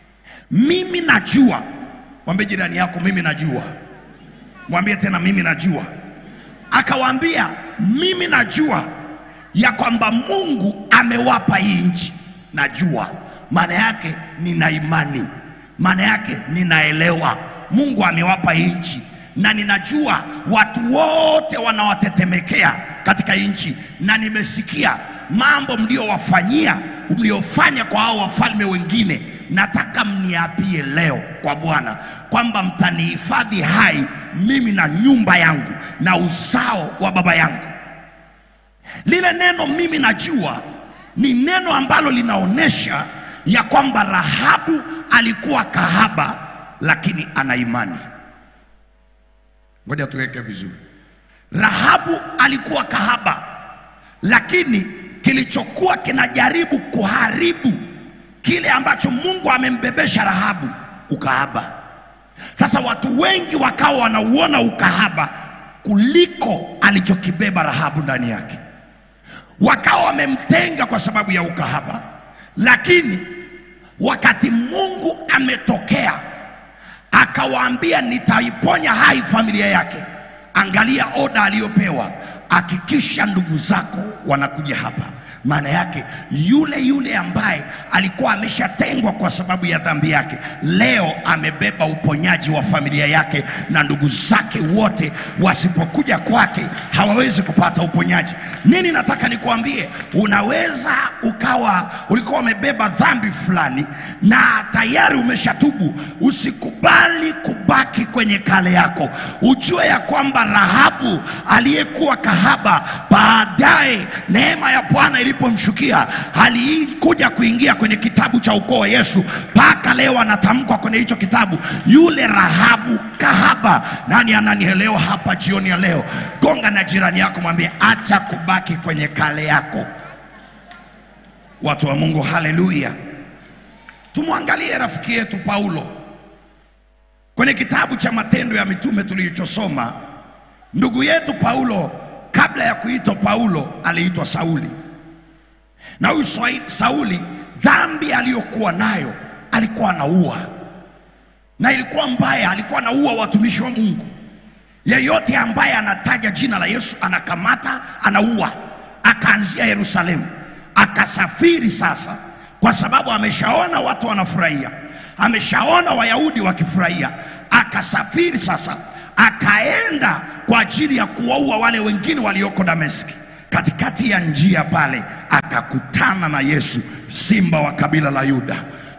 mimi najua. Mwambie jirani yako, mimi najua. Mwambie tena, mimi najua. Akawaambia, mimi najua ya kwamba Mungu amewapa hii nchi. Najua maana yake, nina imani, maana yake ninaelewa Mungu amewapa hii nchi, na ninajua watu wote wanawatetemekea katika hii nchi, na nimesikia mambo mliowafanyia, mliofanya kwa hao wafalme wengine. Nataka mniapie leo kwa Bwana kwamba mtanihifadhi hai mimi na nyumba yangu na uzao wa baba yangu. Lile neno mimi najua ni neno ambalo linaonyesha ya kwamba Rahabu alikuwa kahaba, lakini ana imani. Ngoja tuweke vizuri. Rahabu alikuwa kahaba, lakini kilichokuwa kinajaribu kuharibu kile ambacho Mungu amembebesha Rahabu, ukahaba. Sasa watu wengi wakawa wanauona ukahaba kuliko alichokibeba Rahabu ndani yake, wakawa wamemtenga kwa sababu ya ukahaba. Lakini wakati Mungu ametokea akawaambia, nitaiponya hai familia yake, angalia oda aliyopewa, hakikisha ndugu zako wanakuja hapa. Maana yake yule yule ambaye alikuwa ameshatengwa kwa sababu ya dhambi yake, leo amebeba uponyaji wa familia yake, na ndugu zake wote wasipokuja kwake hawawezi kupata uponyaji. Nini nataka nikuambie, unaweza ukawa ulikuwa umebeba dhambi fulani na tayari umeshatubu. Usikubali kubaki kwenye kale yako, ujue ya kwamba Rahabu aliyekuwa kahaba, baadaye neema ya Bwana ilipomshukia alikuja kuingia kwenye kitabu cha ukoo wa Yesu, mpaka leo anatamkwa kwenye hicho kitabu, yule Rahabu kahaba. Nani ananielewa hapa jioni ya leo? Gonga na jirani yako, mwambie acha kubaki kwenye kale yako. Watu wa Mungu, haleluya! Tumwangalie rafiki yetu Paulo kwenye kitabu cha Matendo ya Mitume tulichosoma. Ndugu yetu Paulo, kabla ya kuitwa Paulo, aliitwa Sauli, na huyu Swai- Sauli, dhambi aliyokuwa nayo alikuwa anaua. na ilikuwa mbaya, alikuwa anaua watumishi wa Mungu. Yeyote ambaye anataja jina la Yesu anakamata, anaua. Akaanzia Yerusalemu, akasafiri sasa, kwa sababu ameshaona watu wanafurahia, ameshaona Wayahudi wakifurahia. Akasafiri sasa, akaenda kwa ajili ya kuwaua wale wengine walioko Dameski. Katikati ya njia pale akakutana na Yesu, simba wa kabila la Yuda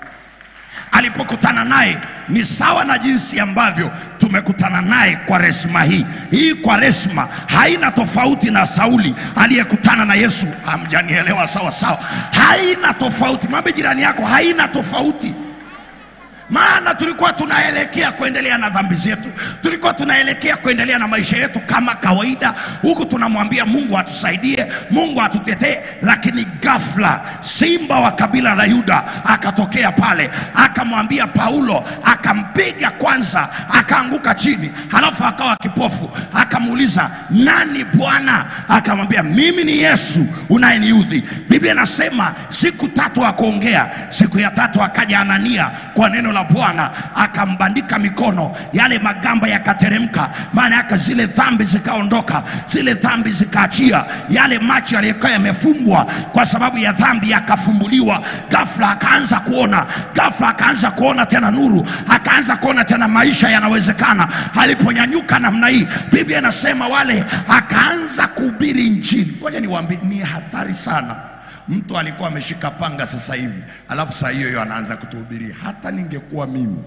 alipokutana naye ni sawa na jinsi ambavyo tumekutana naye kwa resma hii. Hii kwa resma haina tofauti na Sauli aliyekutana na Yesu. Hamjanielewa sawa sawa? Haina tofauti. Mwambie jirani yako, haina tofauti maana tulikuwa tunaelekea kuendelea na dhambi zetu, tulikuwa tunaelekea kuendelea na maisha yetu kama kawaida, huku tunamwambia Mungu atusaidie, Mungu atutetee. Lakini ghafla simba wa kabila la Yuda akatokea pale, akamwambia Paulo, akampiga kwanza, akaanguka chini, halafu akawa kipofu. Akamuuliza, nani Bwana? Akamwambia, mimi ni Yesu unayeniudhi. Biblia inasema siku tatu akuongea, siku ya tatu akaja Anania kwa neno la Bwana akambandika mikono, yale magamba yakateremka. Maana yake zile dhambi zikaondoka, zile dhambi zikaachia, yale macho yaliyokuwa yamefumbwa kwa sababu ya dhambi yakafumbuliwa. Ghafla akaanza kuona, ghafla akaanza kuona tena nuru, akaanza kuona tena maisha yanawezekana. Aliponyanyuka namna hii, Biblia inasema wale, akaanza kuhubiri Injili. Ngoja niwaambie, ni hatari sana mtu alikuwa ameshika panga sasa hivi, alafu saa hiyo hiyo anaanza kutuhubiria. Hata ningekuwa mimi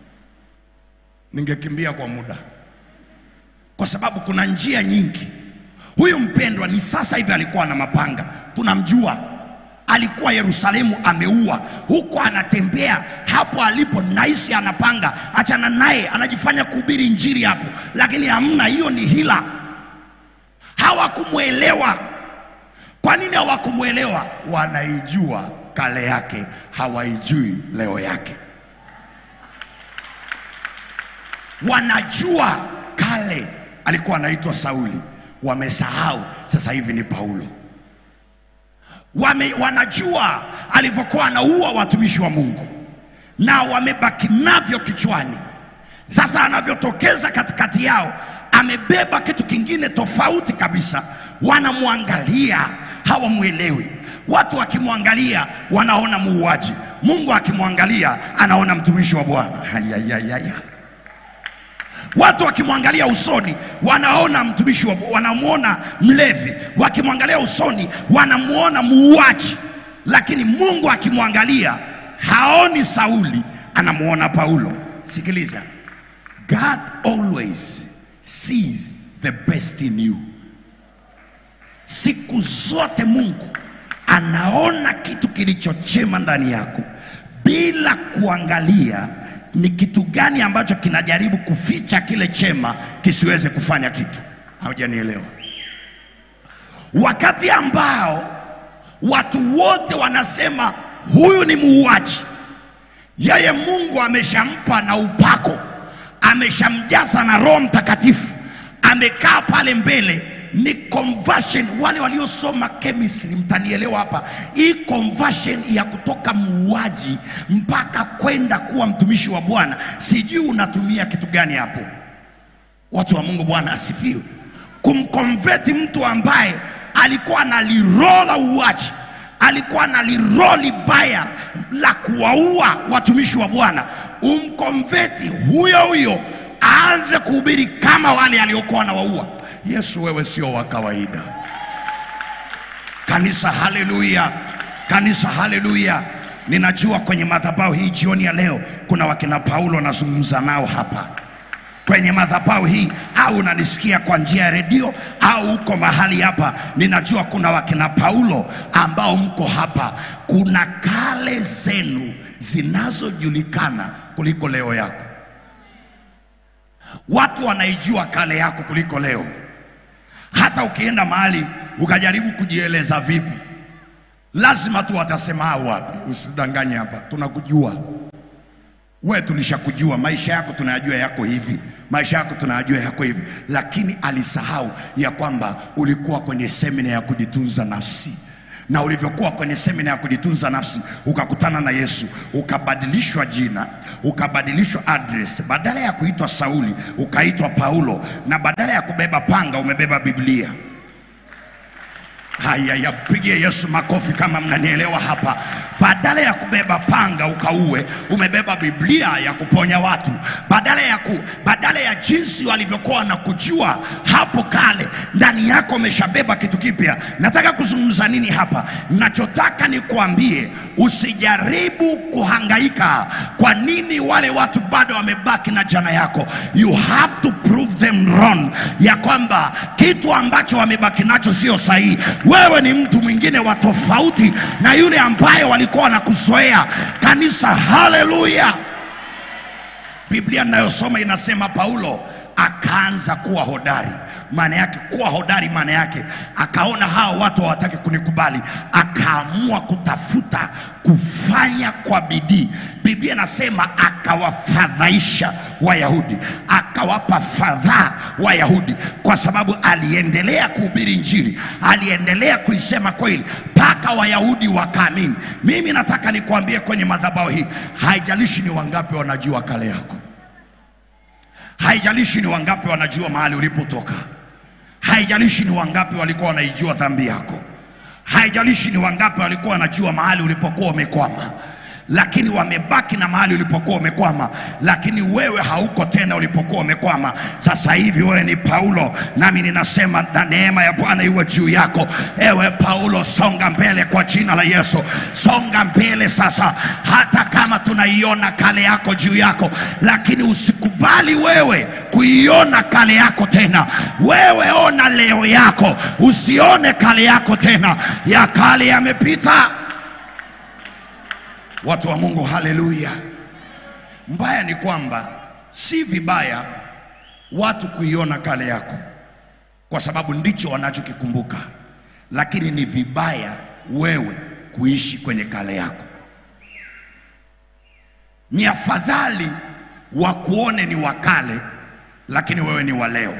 ningekimbia kwa muda, kwa sababu kuna njia nyingi. Huyu mpendwa ni sasa hivi alikuwa na mapanga, tunamjua alikuwa Yerusalemu ameua huko, anatembea hapo alipo, naisi anapanga, achana naye, anajifanya kuhubiri injili hapo, lakini hamna, hiyo ni hila. Hawakumwelewa. Kwa nini hawakumwelewa? Wanaijua kale yake, hawaijui leo yake. Wanajua kale alikuwa anaitwa Sauli, wamesahau sasa hivi ni Paulo. Wame, wanajua alivyokuwa anaua watumishi wa Mungu na wamebaki navyo kichwani. Sasa anavyotokeza katikati yao, amebeba kitu kingine tofauti kabisa. Wanamwangalia hawamwelewi. Watu wakimwangalia wanaona muuaji, Mungu akimwangalia anaona mtumishi wa Bwana. Hayayayaya. Watu wakimwangalia usoni wanaona mtumishi wa, wanamwona mlevi, wakimwangalia usoni wanamwona muuaji, lakini Mungu akimwangalia haoni Sauli, anamwona Paulo. Sikiliza, God always sees the best in you. Siku zote Mungu anaona kitu kilichochema ndani yako bila kuangalia ni kitu gani ambacho kinajaribu kuficha kile chema kisiweze kufanya kitu. Haujanielewa? Wakati ambao watu wote wanasema huyu ni muuaji, yeye Mungu ameshampa na upako, ameshamjaza na Roho Mtakatifu, amekaa pale mbele ni conversion. Wale waliosoma chemistry mtanielewa hapa. Hii conversion ya kutoka muuaji mpaka kwenda kuwa mtumishi wa Bwana, sijui unatumia kitu gani hapo. Watu wa Mungu, Bwana asifiwe. Kumkonveti mtu ambaye alikuwa analirola uaji, alikuwa analiroli baya la kuwaua watumishi wa Bwana, umkonveti huyo huyo aanze kuhubiri kama wale aliokuwa wanawaua. Yesu, wewe sio wa kawaida. Kanisa, haleluya! Kanisa, haleluya! Ninajua kwenye madhabahu hii jioni ya leo kuna wakina Paulo nazungumza nao hapa kwenye madhabahu hii, au unanisikia kwa njia ya redio au uko mahali hapa, ninajua kuna wakina Paulo ambao mko hapa. Kuna kale zenu zinazojulikana kuliko leo yako. Watu wanaijua kale yako kuliko leo. Hata ukienda mahali ukajaribu kujieleza vipi, lazima tu watasema "Ah, wapi, usidanganye hapa, tunakujua we, tulishakujua maisha yako tunayajua yako hivi, maisha yako tunayajua yako hivi. Lakini alisahau ya kwamba ulikuwa kwenye semina ya kujitunza nafsi na ulivyokuwa kwenye semina ya kujitunza nafsi ukakutana na Yesu, ukabadilishwa jina, ukabadilishwa address, badala ya kuitwa Sauli ukaitwa Paulo, na badala ya kubeba panga umebeba Biblia. Haya, yapigie Yesu makofi kama mnanielewa hapa. Badala ya kubeba panga ukauwe, umebeba Biblia ya kuponya watu. Badala ya ku, badala ya jinsi walivyokuwa na kujua hapo kale, ndani yako umeshabeba kitu kipya. Nataka kuzungumza nini hapa? Nachotaka ni kuambie usijaribu kuhangaika. Kwa nini wale watu bado wamebaki na jana yako? You have to prove them wrong, ya kwamba kitu ambacho wamebaki nacho sio sahihi. Wewe ni mtu mwingine wa tofauti na yule ambaye walikuwa wanakuzoea. Kanisa, haleluya! Biblia ninayosoma inasema Paulo akaanza kuwa hodari. Maana yake kuwa hodari, maana yake akaona hawa watu hawataki kunikubali, akaamua kutafuta kufanya kwa bidii. Biblia inasema akawafadhaisha Wayahudi, akawapa fadhaa Wayahudi, kwa sababu aliendelea kuhubiri Injili, aliendelea kuisema kweli mpaka Wayahudi wakaamini. Mimi nataka nikuambie kwenye madhabahu hii, haijalishi ni wangapi wanajua kale yako haijalishi ni wangapi wanajua mahali ulipotoka, haijalishi ni wangapi walikuwa wanaijua dhambi yako, haijalishi ni wangapi walikuwa wanajua mahali ulipokuwa umekwama, lakini wamebaki na mahali ulipokuwa umekwama, lakini wewe hauko tena ulipokuwa umekwama. Sasa hivi wewe ni Paulo, nami ninasema na neema ya Bwana iwe juu yako. Ewe Paulo, songa mbele kwa jina la Yesu, songa mbele sasa, hata kama tunaiona kale yako juu yako, lakini usikubali wewe kuiona kale yako tena. Wewe ona leo yako, usione kale yako tena, ya kale yamepita. Watu wa Mungu, haleluya! Mbaya ni kwamba si vibaya watu kuiona kale yako, kwa sababu ndicho wanachokikumbuka, lakini ni vibaya wewe kuishi kwenye kale yako. Ni afadhali wakuone ni wa kale, lakini wewe ni wa leo.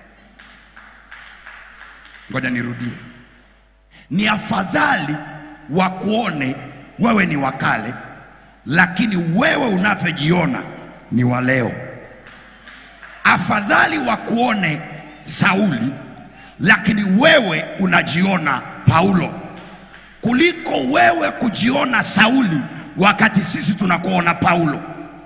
Ngoja nirudie, ni afadhali wakuone wewe ni wa kale, lakini wewe unavyojiona ni wa leo. Afadhali wakuone Sauli, lakini wewe unajiona Paulo, kuliko wewe kujiona Sauli wakati sisi tunakuona Paulo.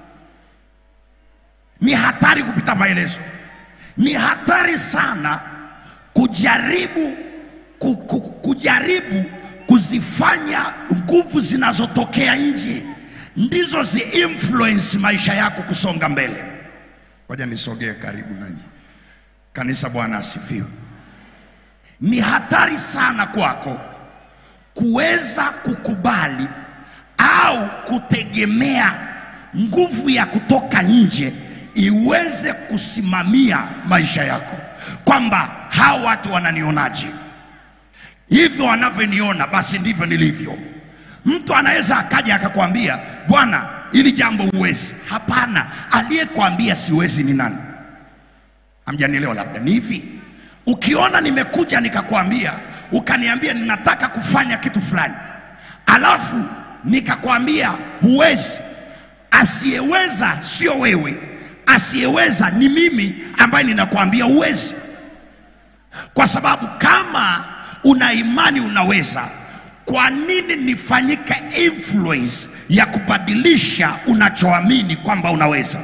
Ni hatari kupita maelezo, ni hatari sana kujaribu ku, ku, kujaribu kuzifanya nguvu zinazotokea nje ndizo zi influence maisha yako kusonga mbele. Ngoja nisogee karibu nanyi kanisa. Bwana asifiwe. Ni hatari sana kwako kuweza kukubali au kutegemea nguvu ya kutoka nje iweze kusimamia maisha yako, kwamba hawa watu wananionaje, hivyo wanavyoniona basi ndivyo nilivyo. Mtu anaweza akaja akakwambia, bwana, ili jambo huwezi. Hapana, aliyekwambia siwezi ni nani? Hamjanielewa? Labda ni hivi, ukiona nimekuja nikakwambia, ukaniambia ninataka kufanya kitu fulani, alafu nikakwambia huwezi, asiyeweza sio wewe, asiyeweza ni mimi ambaye ninakwambia huwezi, kwa sababu kama una imani unaweza, kwa nini nifanyike influence ya kubadilisha unachoamini kwamba unaweza?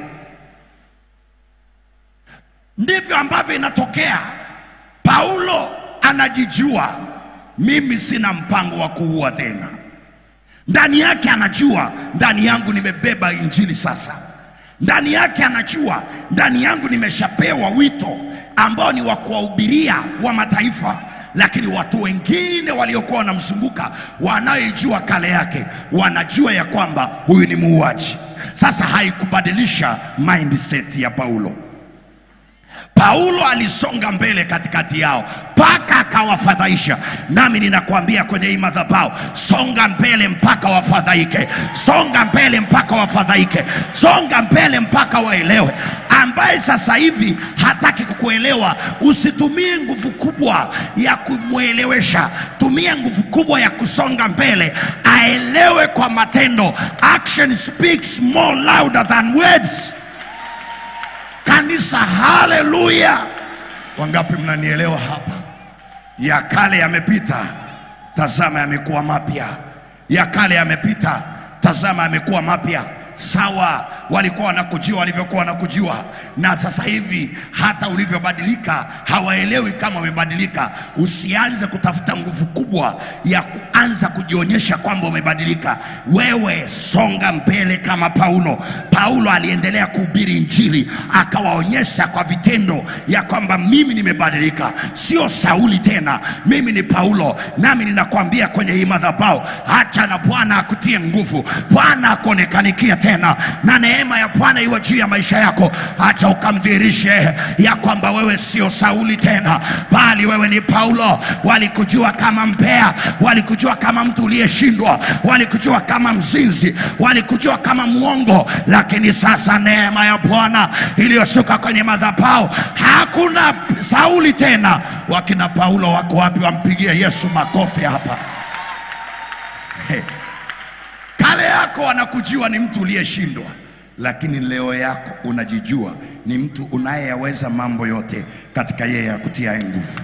Ndivyo ambavyo inatokea. Paulo anajijua, mimi sina mpango wa kuua tena. Ndani yake anajua, ndani yangu nimebeba injili sasa. Ndani yake anajua, ndani yangu nimeshapewa wito ambao ni wa kuwahubiria wa mataifa lakini watu wengine waliokuwa wanamzunguka wanaoijua kale yake wanajua ya kwamba huyu ni muuaji. Sasa haikubadilisha mindset ya Paulo. Paulo alisonga mbele katikati yao mpaka mpaka akawafadhaisha. Nami ninakwambia kwenye hii madhabahu, songa mbele mpaka wafadhaike, songa mbele mpaka wafadhaike, songa mbele mpaka waelewe. Ambaye sasa hivi hataki kukuelewa, usitumie nguvu kubwa ya kumwelewesha, tumia nguvu kubwa ya kusonga mbele, aelewe kwa matendo. Action speaks more louder than words. Kanisa, haleluya! Wangapi mnanielewa hapa? Ya kale yamepita, tazama yamekuwa mapya. Ya kale yamepita, tazama yamekuwa mapya. Sawa, walikuwa wanakujua walivyokuwa wanakujua, na sasa hivi hata ulivyobadilika hawaelewi kama umebadilika. Usianze kutafuta nguvu kubwa ya kuanza kujionyesha kwamba umebadilika. Wewe songa mbele kama Paulo. Paulo aliendelea kuhubiri Injili, akawaonyesha kwa vitendo ya kwamba mimi nimebadilika, sio Sauli tena, mimi ni Paulo. Nami ninakwambia kwenye hii madhabahu, acha na Bwana akutie nguvu, Bwana akuonekanikia tena, na neema ya Bwana iwe juu ya maisha yako. Acha ukamdhihirishe ya kwamba wewe sio Sauli tena, bali wewe ni Paulo. Walikujua kama mbea, walikujua kama mtu uliyeshindwa, walikujua kama mzinzi, walikujua kama mwongo, lakini sasa neema ya Bwana iliyoshuka kwenye madhabahu, hakuna Sauli tena. Wakina Paulo wako wapi? Wampigie Yesu makofi hapa. Hey. Kale yako wanakujua ni mtu uliyeshindwa, lakini leo yako unajijua ni mtu unayeyaweza mambo yote katika yeye akutiaye nguvu.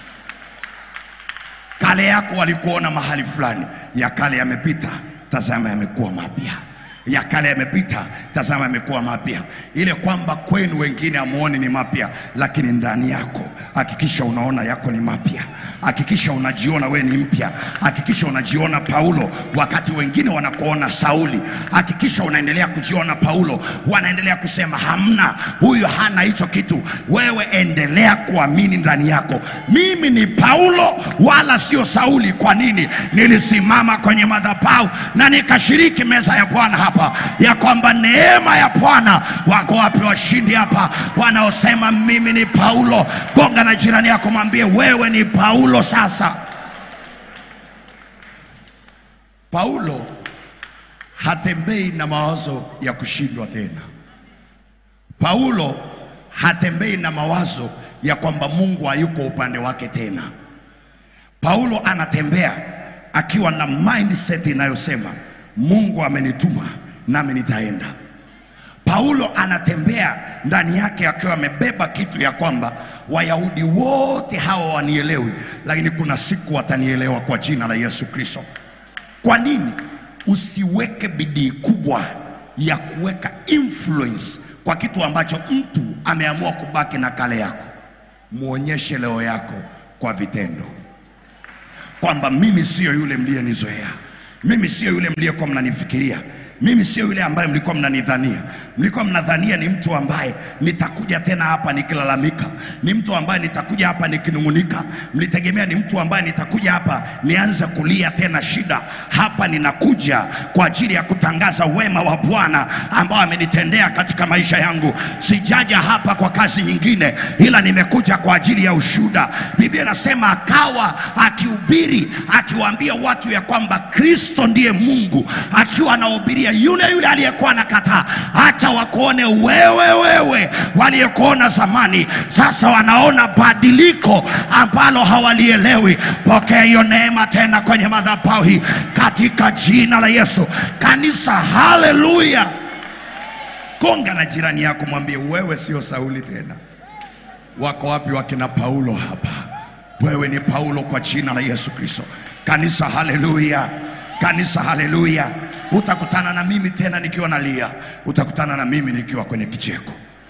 Kale yako walikuona mahali fulani, ya kale yamepita, tazama yamekuwa mapya. Ya kale yamepita, tazama yamekuwa mapya. Ile kwamba kwenu wengine hamuoni ni mapya, lakini ndani yako hakikisha unaona yako ni mapya. Hakikisha unajiona we ni mpya. Hakikisha unajiona Paulo wakati wengine wanakuona Sauli. Hakikisha unaendelea kujiona Paulo, wanaendelea kusema hamna, huyu hana hicho kitu. Wewe endelea kuamini ndani yako, mimi ni Paulo wala sio Sauli. Kwa nini? Nilisimama kwenye madhabahu na nikashiriki meza ya Bwana hapa, ya kwamba neema ya Bwana. Wako wapi washindi hapa wanaosema mimi ni Paulo? Gonga na jirani yako, mwambie wewe ni Paulo. Sasa Paulo hatembei na mawazo ya kushindwa tena. Paulo hatembei na mawazo ya kwamba Mungu hayuko upande wake tena. Paulo anatembea akiwa na mindset inayosema Mungu amenituma nami nitaenda. Paulo anatembea ndani yake akiwa amebeba kitu ya kwamba Wayahudi wote hawa wanielewi, lakini kuna siku watanielewa kwa jina la Yesu Kristo. Kwa nini usiweke bidii kubwa ya kuweka influence kwa kitu ambacho mtu ameamua kubaki na kale yako? Muonyeshe leo yako kwa vitendo kwamba mimi siyo yule mliyenizoea, mimi siyo yule mliyekuwa mnanifikiria mimi sio yule ambaye mlikuwa mnanidhania. Mlikuwa mnadhania ni mtu ambaye nitakuja tena hapa nikilalamika, ni mtu ambaye nitakuja hapa nikinung'unika. Mlitegemea ni mtu ambaye nitakuja hapa nianze kulia tena shida. Hapa ninakuja kwa ajili ya kutangaza wema wa Bwana ambao amenitendea katika maisha yangu. Sijaja hapa kwa kazi nyingine, ila nimekuja kwa ajili ya ushuhuda. Biblia inasema akawa akihubiri, akiwaambia watu ya kwamba Kristo ndiye Mungu, akiwa anahubiria yule yule aliyekuwa anakataa. Acha wakuone wewe, wewe waliyekuona zamani, sasa wanaona badiliko ambalo hawalielewi. Pokea hiyo neema tena kwenye madhabahu hii katika jina la Yesu. Kanisa, haleluya! Gonga na jirani yako, mwambie wewe sio Sauli tena. Wako wapi wakina Paulo hapa? Wewe ni Paulo kwa jina la Yesu Kristo. Kanisa, haleluya! Kanisa, haleluya! Utakutana na mimi tena nikiwa nalia, utakutana na mimi nikiwa kwenye kicheko,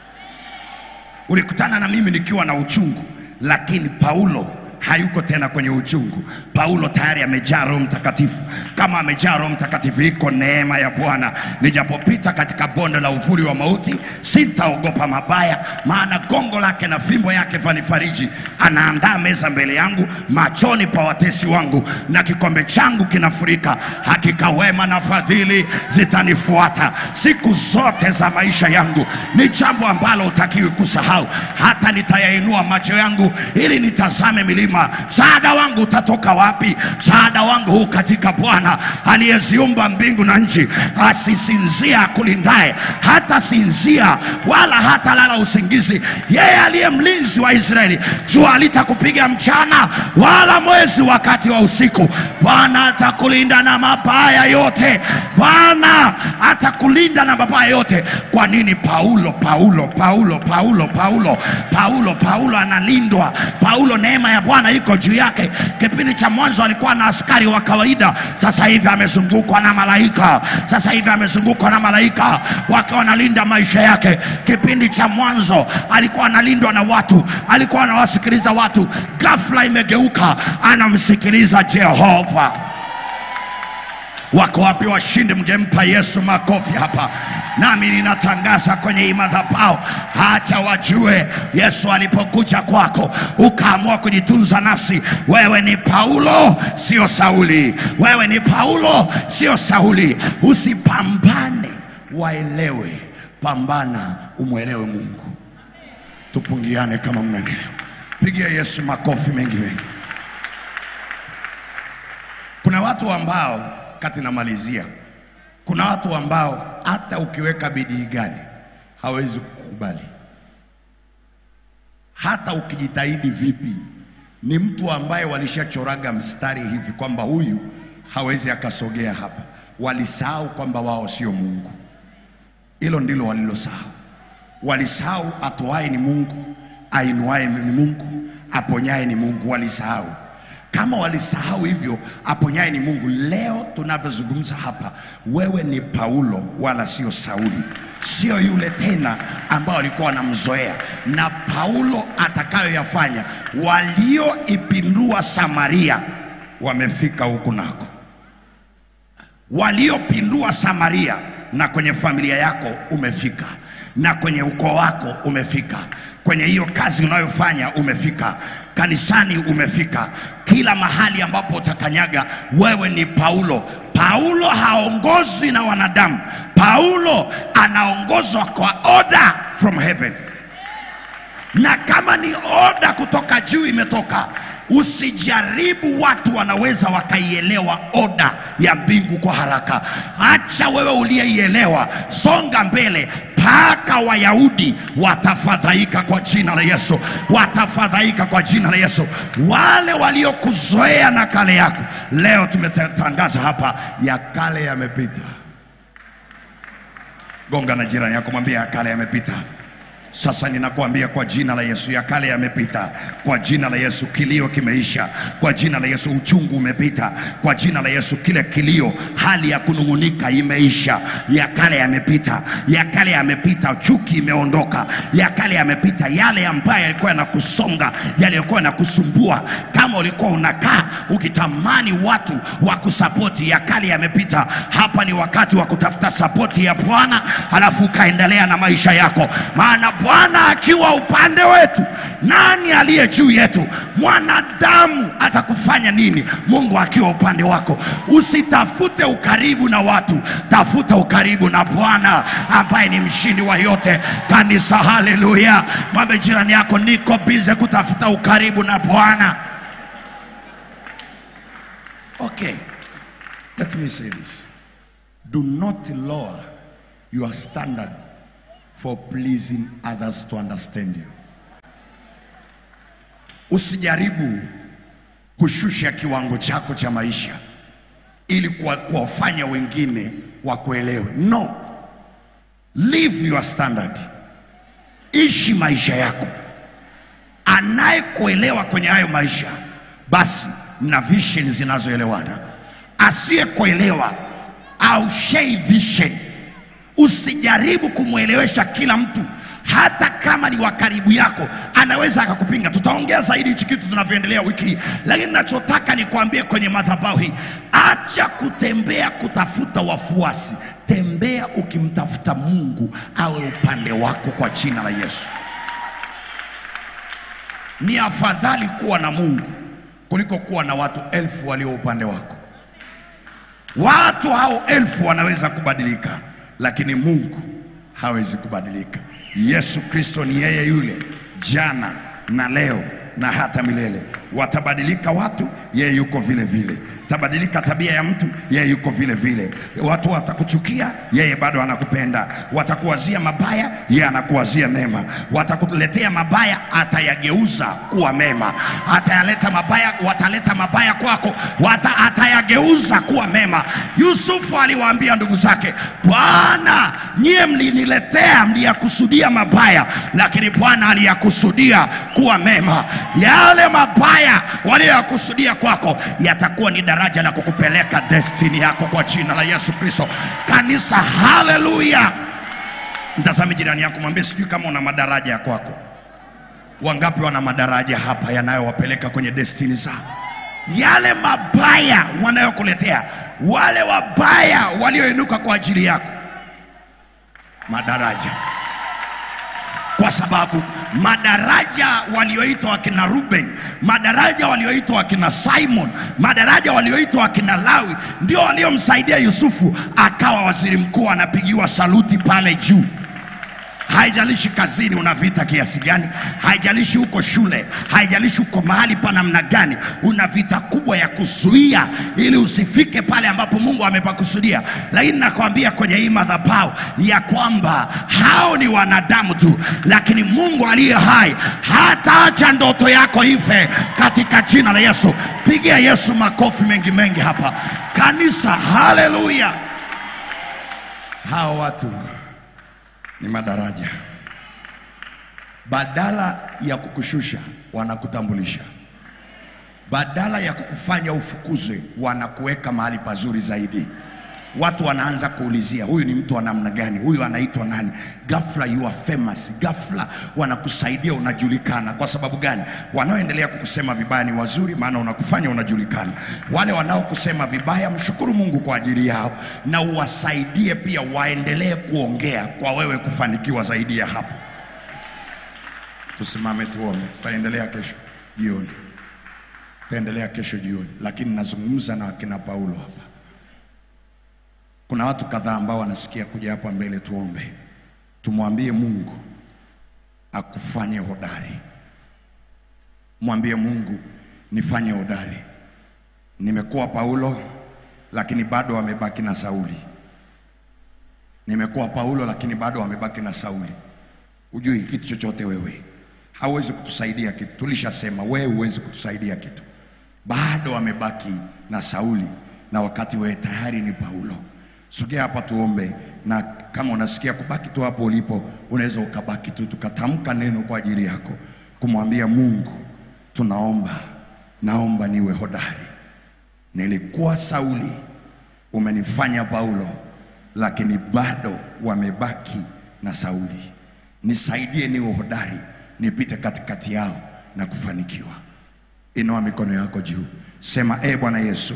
ulikutana na mimi nikiwa na uchungu, lakini Paulo hayuko tena kwenye uchungu. Paulo tayari amejaa Roho Mtakatifu. Kama amejaa Roho Mtakatifu, iko neema ya Bwana. Nijapopita katika bonde la uvuli wa mauti, sitaogopa mabaya, maana gongo lake na fimbo yake vanifariji. Anaandaa meza mbele yangu machoni pa watesi wangu, na kikombe changu kinafurika. Hakika wema na fadhili zitanifuata siku zote za maisha yangu. Ni jambo ambalo hutakiwi kusahau. Hata nitayainua macho yangu ili nitazame milima milima, msaada wangu utatoka wapi? Msaada wangu huu katika Bwana aliyeziumba mbingu na nchi. Asisinzia akulindaye, hata sinzia wala hata lala usingizi. Yeye aliye mlinzi wa Israeli, jua halitakupiga mchana wala mwezi wakati wa usiku. Bwana atakulinda na mabaya yote. Bwana atakulinda na mabaya yote. Kwa nini Paulo Paulo Paulo Paulo Paulo Paulo Paulo analindwa? Paulo, neema ya Bwana iko juu yake. Kipindi cha mwanzo alikuwa na askari wa kawaida, sasa hivi amezungukwa na malaika. Sasa hivi amezungukwa na malaika wakiwa wanalinda maisha yake. Kipindi cha mwanzo alikuwa analindwa na watu, alikuwa anawasikiliza watu. Ghafla imegeuka, anamsikiliza Jehova. Wako wapi washindi? Mngempa Yesu makofi hapa. Nami ninatangaza kwenye hii madhabahu, acha wajue Yesu alipokuja kwako ukaamua kujitunza nafsi. Wewe ni Paulo, sio Sauli. Wewe ni Paulo, sio Sauli. Usipambane waelewe, pambana umwelewe Mungu. Tupungiane kama mnanielewa. Pigia Yesu makofi mengi mengi. Kuna watu ambao kati namalizia, kuna watu ambao hata ukiweka bidii gani hawezi kukubali, hata ukijitahidi vipi. Ni mtu ambaye walishachoraga mstari hivi kwamba huyu hawezi akasogea hapa. Walisahau kwamba wao sio Mungu. Hilo ndilo walilosahau. Walisahau atoaye ni Mungu, ainuaye ni Mungu, aponyaye ni Mungu. Walisahau. Kama walisahau hivyo, aponyaye ni Mungu. Leo tunavyozungumza hapa, wewe ni Paulo wala sio Sauli, sio yule tena ambao walikuwa wanamzoea. Na Paulo atakayoyafanya, walioipindua Samaria wamefika huku nako waliopindua Samaria, na kwenye familia yako umefika, na kwenye ukoo wako umefika, kwenye hiyo kazi unayofanya umefika, kanisani umefika, kila mahali ambapo utakanyaga, wewe ni Paulo. Paulo haongozwi na wanadamu. Paulo anaongozwa kwa order from heaven na kama ni oda kutoka juu imetoka, usijaribu. Watu wanaweza wakaielewa oda ya mbingu kwa haraka. Acha wewe uliyeielewa, songa mbele mpaka Wayahudi watafadhaika kwa jina la Yesu, watafadhaika kwa jina la Yesu. Wale waliokuzoea na kale yako, leo tumetangaza hapa, ya kale yamepita. Gonga na jirani yako, mwambie ya kale yamepita. Sasa ninakuambia kwa jina la Yesu, ya kale yamepita. Kwa jina la Yesu, kilio kimeisha. Kwa jina la Yesu, uchungu umepita. Kwa jina la Yesu, kile kilio, hali ya kunung'unika imeisha. Ya kale yamepita, ya kale yamepita. Chuki imeondoka, ya kale yamepita. Yale ambayo yalikuwa yanakusonga, yaliyokuwa yanakusumbua, kama ulikuwa unakaa ukitamani watu wa kusapoti, ya kale yamepita. Hapa ni wakati wa kutafuta sapoti ya Bwana, halafu ukaendelea na maisha yako, maana Bwana akiwa upande wetu, nani aliye juu yetu? Mwanadamu atakufanya nini? Mungu akiwa upande wako, usitafute ukaribu na watu, tafuta ukaribu na Bwana ambaye ni mshindi wa yote. Kanisa, haleluya! Mwambie jirani yako, niko bize kutafuta ukaribu na Bwana. Okay, let me say this. Do not lower your standard for pleasing others to understand you. Usijaribu kushusha kiwango chako cha maisha ili kuwa- kuwafanya wengine wakuelewe. No, live your standard, ishi maisha yako. Anayekuelewa kwenye hayo maisha, basi mna vision zinazoelewana. Asiyekuelewa au share vision Usijaribu kumwelewesha kila mtu, hata kama ni wa karibu yako, anaweza akakupinga. Tutaongea zaidi hichi kitu tunavyoendelea wiki hii, lakini nachotaka nikwambie kwenye madhabahu hii, acha kutembea kutafuta wafuasi, tembea ukimtafuta Mungu awe upande wako kwa jina la Yesu. Ni afadhali kuwa na Mungu kuliko kuwa na watu elfu walio upande wako. Watu hao elfu wanaweza kubadilika, lakini Mungu hawezi kubadilika. Yesu Kristo ni yeye yule jana na leo na hata milele. Watabadilika watu, yeye yuko vile vile. Tabadilika tabia ya mtu, yeye yuko vile vile. Watu watakuchukia, yeye bado anakupenda. Watakuwazia mabaya, yeye anakuwazia mema. Watakuletea mabaya, atayageuza kuwa mema. Atayaleta mabaya, wataleta mabaya kwako, wata, atayageuza kuwa mema. Yusufu aliwaambia ndugu zake, Bwana, nyie mliniletea, mliyakusudia mabaya, lakini Bwana aliyakusudia kuwa mema. Yale mabaya waliyoyakusudia kwako yatakuwa ni daraja la kukupeleka destini yako kwa jina la Yesu Kristo. Kanisa, haleluya! Mtazame jirani yako, mwambie, sijui kama una madaraja ya kwako. Wangapi wana madaraja hapa yanayowapeleka kwenye destini zao? Yale mabaya wanayokuletea, wale wabaya walioinuka kwa ajili yako, madaraja kwa sababu madaraja walioitwa wakina Ruben, madaraja walioitwa wakina Simon, madaraja walioitwa wakina Lawi ndio waliomsaidia Yusufu akawa waziri mkuu, anapigiwa saluti pale juu. Haijalishi kazini una vita kiasi gani, haijalishi uko shule, haijalishi uko mahali pa namna gani, una vita kubwa ya kuzuia ili usifike pale ambapo Mungu amepakusudia. Lakini nakwambia kwenye hii madhabahu ya kwamba hao ni wanadamu tu, lakini Mungu aliye hai hataacha ndoto yako ife katika jina la Yesu. Pigia Yesu makofi mengi mengi hapa kanisa, haleluya! Hao watu ni madaraja. Badala ya kukushusha, wanakutambulisha. Badala ya kukufanya ufukuzwe, wanakuweka mahali pazuri zaidi. Watu wanaanza kuulizia huyu ni mtu wa namna gani, huyu anaitwa nani? Ghafla you are famous, ghafla wanakusaidia, unajulikana. Kwa sababu gani? Wanaoendelea kukusema vibaya ni wazuri, maana unakufanya unajulikana. Wale wanaokusema vibaya, mshukuru Mungu kwa ajili yao, na uwasaidie pia waendelee kuongea kwa wewe kufanikiwa zaidi ya hapo. Tusimame tuombe, tutaendelea kesho jioni, tutaendelea kesho jioni, lakini nazungumza na akina Paulo hapa. Kuna watu kadhaa ambao wanasikia kuja hapa mbele, tuombe, tumwambie Mungu akufanye hodari. Mwambie Mungu, nifanye hodari. Nimekuwa Paulo, lakini bado wamebaki na Sauli. Nimekuwa Paulo, lakini bado wamebaki na Sauli. Hujui kitu chochote wewe, hauwezi kutusaidia kitu. Tulishasema wewe huwezi kutusaidia kitu, bado wamebaki na Sauli, na wakati wewe tayari ni Paulo. Sogea hapa tuombe, na kama unasikia kubaki tu hapo ulipo, unaweza ukabaki tu, tukatamka neno kwa ajili yako, kumwambia Mungu, tunaomba, naomba niwe hodari. Nilikuwa Sauli, umenifanya Paulo, lakini bado wamebaki na Sauli. Nisaidie niwe hodari, nipite katikati yao na kufanikiwa. Inua mikono yako juu, sema: e Bwana Yesu,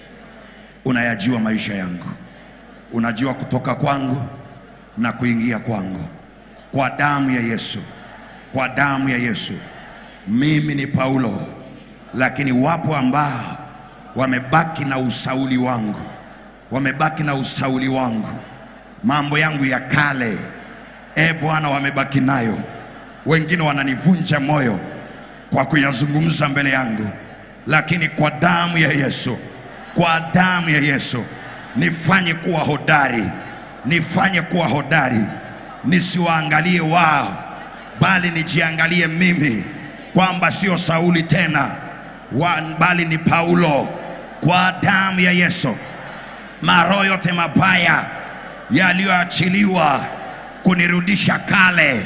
unayajua maisha yangu unajua kutoka kwangu na kuingia kwangu. Kwa damu ya Yesu, kwa damu ya Yesu, mimi ni Paulo, lakini wapo ambao wamebaki na usauli wangu, wamebaki na usauli wangu, mambo yangu ya kale, e Bwana, wamebaki nayo. Wengine wananivunja moyo kwa kuyazungumza mbele yangu, lakini kwa damu ya Yesu, kwa damu ya Yesu nifanye kuwa hodari, nifanye kuwa hodari, nisiwaangalie wao, bali nijiangalie mimi kwamba sio Sauli tena wa, bali ni Paulo. Kwa damu ya Yesu, maroho yote mabaya yaliyoachiliwa kunirudisha kale,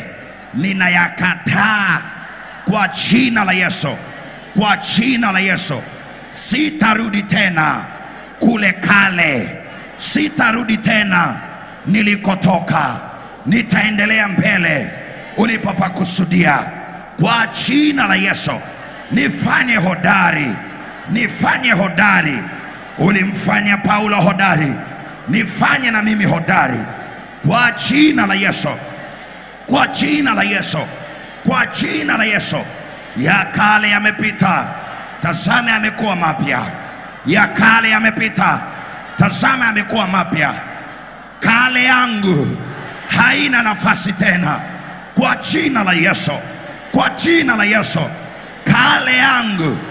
ninayakataa kwa jina la Yesu, kwa jina la Yesu, sitarudi tena kule kale, sitarudi tena nilikotoka, nitaendelea mbele ulipopakusudia. Kwa jina la Yesu, nifanye hodari, nifanye hodari. Ulimfanya Paulo hodari, nifanye na mimi hodari, kwa jina la Yesu, kwa jina la Yesu, kwa jina la Yesu. Ya kale yamepita, tazame yamekuwa mapya ya kale yamepita, tazama yamekuwa mapya. Kale yangu haina nafasi tena, kwa jina la Yesu, kwa jina la Yesu. Kale yangu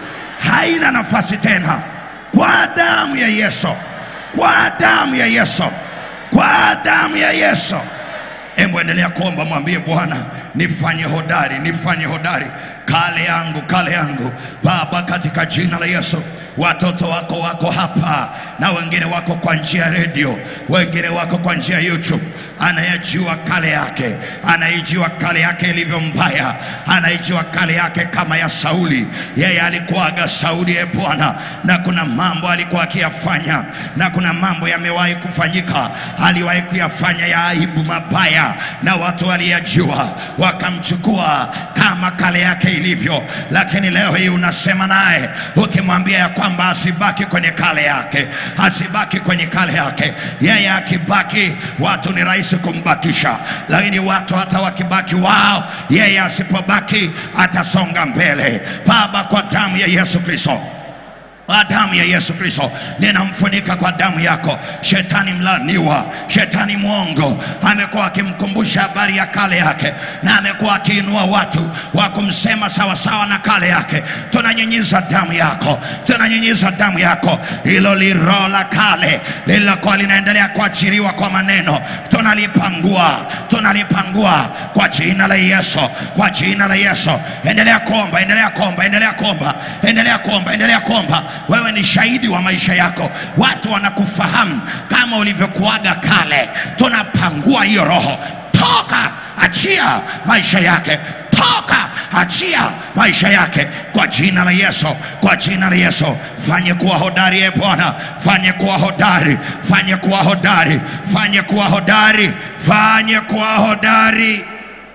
haina nafasi tena, kwa damu ya Yesu, kwa damu ya Yesu, kwa damu ya Yesu. Hebu endelea kuomba, mwambie Bwana, nifanye hodari, nifanye hodari, kale yangu, kale yangu Baba, katika jina la Yesu. Watoto wako wako hapa na wengine wako kwa njia ya redio, wengine wako kwa njia ya YouTube. Anayejua kale yake, anaijua kale yake ilivyo mbaya, anaijua kale yake kama ya Sauli. Yeye alikuwaga Sauli, e Bwana, na kuna mambo alikuwa akiyafanya, na kuna mambo yamewahi kufanyika, aliwahi kuyafanya ya aibu mabaya, na watu waliyajua wakamchukua kama kale yake ilivyo. Lakini leo hii unasema naye ukimwambia ya kwamba asibaki kwenye kale yake, asibaki kwenye kale yake. Yeye akibaki, watu ni rahisi kumbakisha, lakini watu hata wakibaki wao, yeye asipobaki atasonga mbele. Baba, kwa damu ya Yesu Kristo kwa damu ya Yesu Kristo ninamfunika kwa damu yako. Shetani mlaniwa, shetani mwongo amekuwa akimkumbusha habari ya kale yake, na amekuwa akiinua watu wa kumsema sawasawa na kale yake. Tunanyunyiza damu yako, tunanyunyiza damu yako, hilo liroho la kale lililokuwa linaendelea kuachiliwa kwa maneno, tunalipangua, tunalipangua kwa jina la Yesu, kwa jina la Yesu. Endelea kuomba, endelea kuomba, endelea kuomba, endelea kuomba, endelea kuomba. Wewe ni shahidi wa maisha yako, watu wanakufahamu kama ulivyokuaga kale. Tunapangua hiyo roho, toka, achia maisha yake, toka, achia maisha yake kwa jina la Yesu, kwa jina la Yesu. Fanye kuwa hodari, e Bwana, fanye kuwa hodari, fanye kuwa hodari, fanye kuwa hodari, fanye kuwa hodari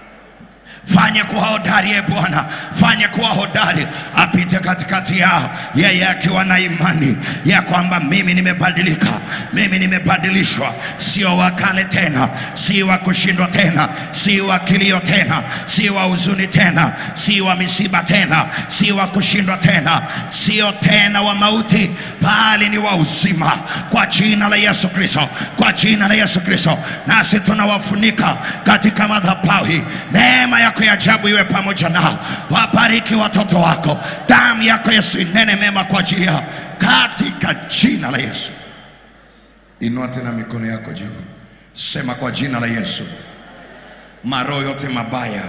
fanye kuwa hodari e Bwana, fanye kuwa hodari, apite katikati yao, yeye akiwa na imani ya kwamba mimi nimebadilika, mimi nimebadilishwa, sio wa kale tena, si wa kushindwa tena, si wa kilio tena, si wa huzuni tena, si wa misiba tena, si wa kushindwa tena, sio tena wa mauti, bali ni wa uzima, kwa jina la Yesu Kristo, kwa jina la Yesu Kristo. Nasi tunawafunika katika madhabahu hii, neema yako ya ajabu iwe pamoja nao, wabariki watoto wako, damu yako Yesu inene mema kwa ajili yao, katika jina la Yesu. Inua tena mikono yako juu, sema kwa jina la Yesu, maroho yote mabaya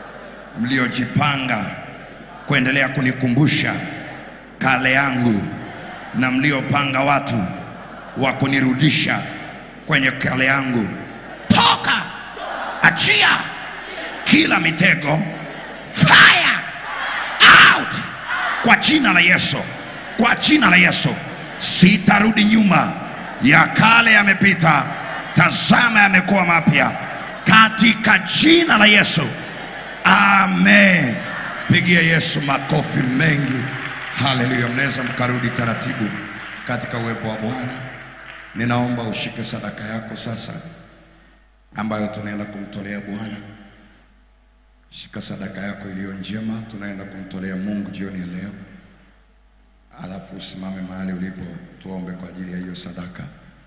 mliojipanga kuendelea kunikumbusha kale yangu na mliopanga watu wa kunirudisha kwenye kale yangu, toka, achia kila mitego, fire out kwa jina la Yesu, kwa jina la Yesu. Sitarudi nyuma, ya kale yamepita, tazama yamekuwa mapya, katika jina la Yesu, amen. Pigia Yesu makofi mengi, haleluya. Mnaweza mkarudi taratibu katika uwepo wa Bwana. Ninaomba ushike sadaka yako sasa, ambayo tunaenda kumtolea Bwana. Shika sadaka yako iliyo njema, tunaenda kumtolea Mungu jioni ya leo. Alafu usimame mahali ulipo, tuombe kwa ajili ya hiyo sadaka.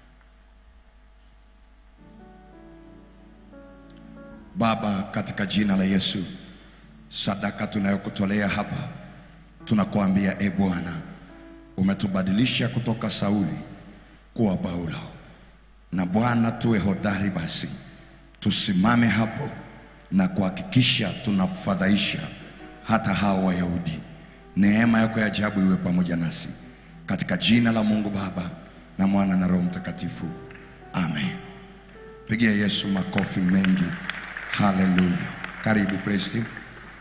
Baba, katika jina la Yesu, sadaka tunayokutolea hapa, tunakuambia e Bwana, umetubadilisha kutoka Sauli kuwa Paulo, na Bwana, tuwe hodari basi, tusimame hapo na kuhakikisha tunafadhaisha hata hao Wayahudi. Neema yako ya ajabu iwe pamoja nasi katika jina la Mungu Baba na Mwana na Roho Mtakatifu, amen. Pigia Yesu makofi mengi, haleluya. Karibu praise team.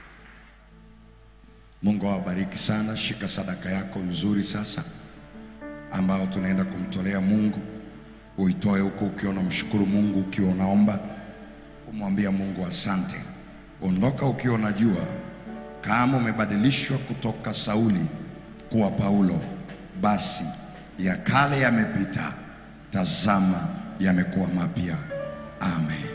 Mungu awabariki sana. Shika sadaka yako nzuri sasa, ambayo tunaenda kumtolea Mungu. Uitoe huko ukiwa unamshukuru Mungu, ukiwa unaomba kumwambia Mungu asante. Ondoka ukiwa unajua kama umebadilishwa kutoka Sauli kuwa Paulo, basi ya kale yamepita, tazama yamekuwa mapya. Amen.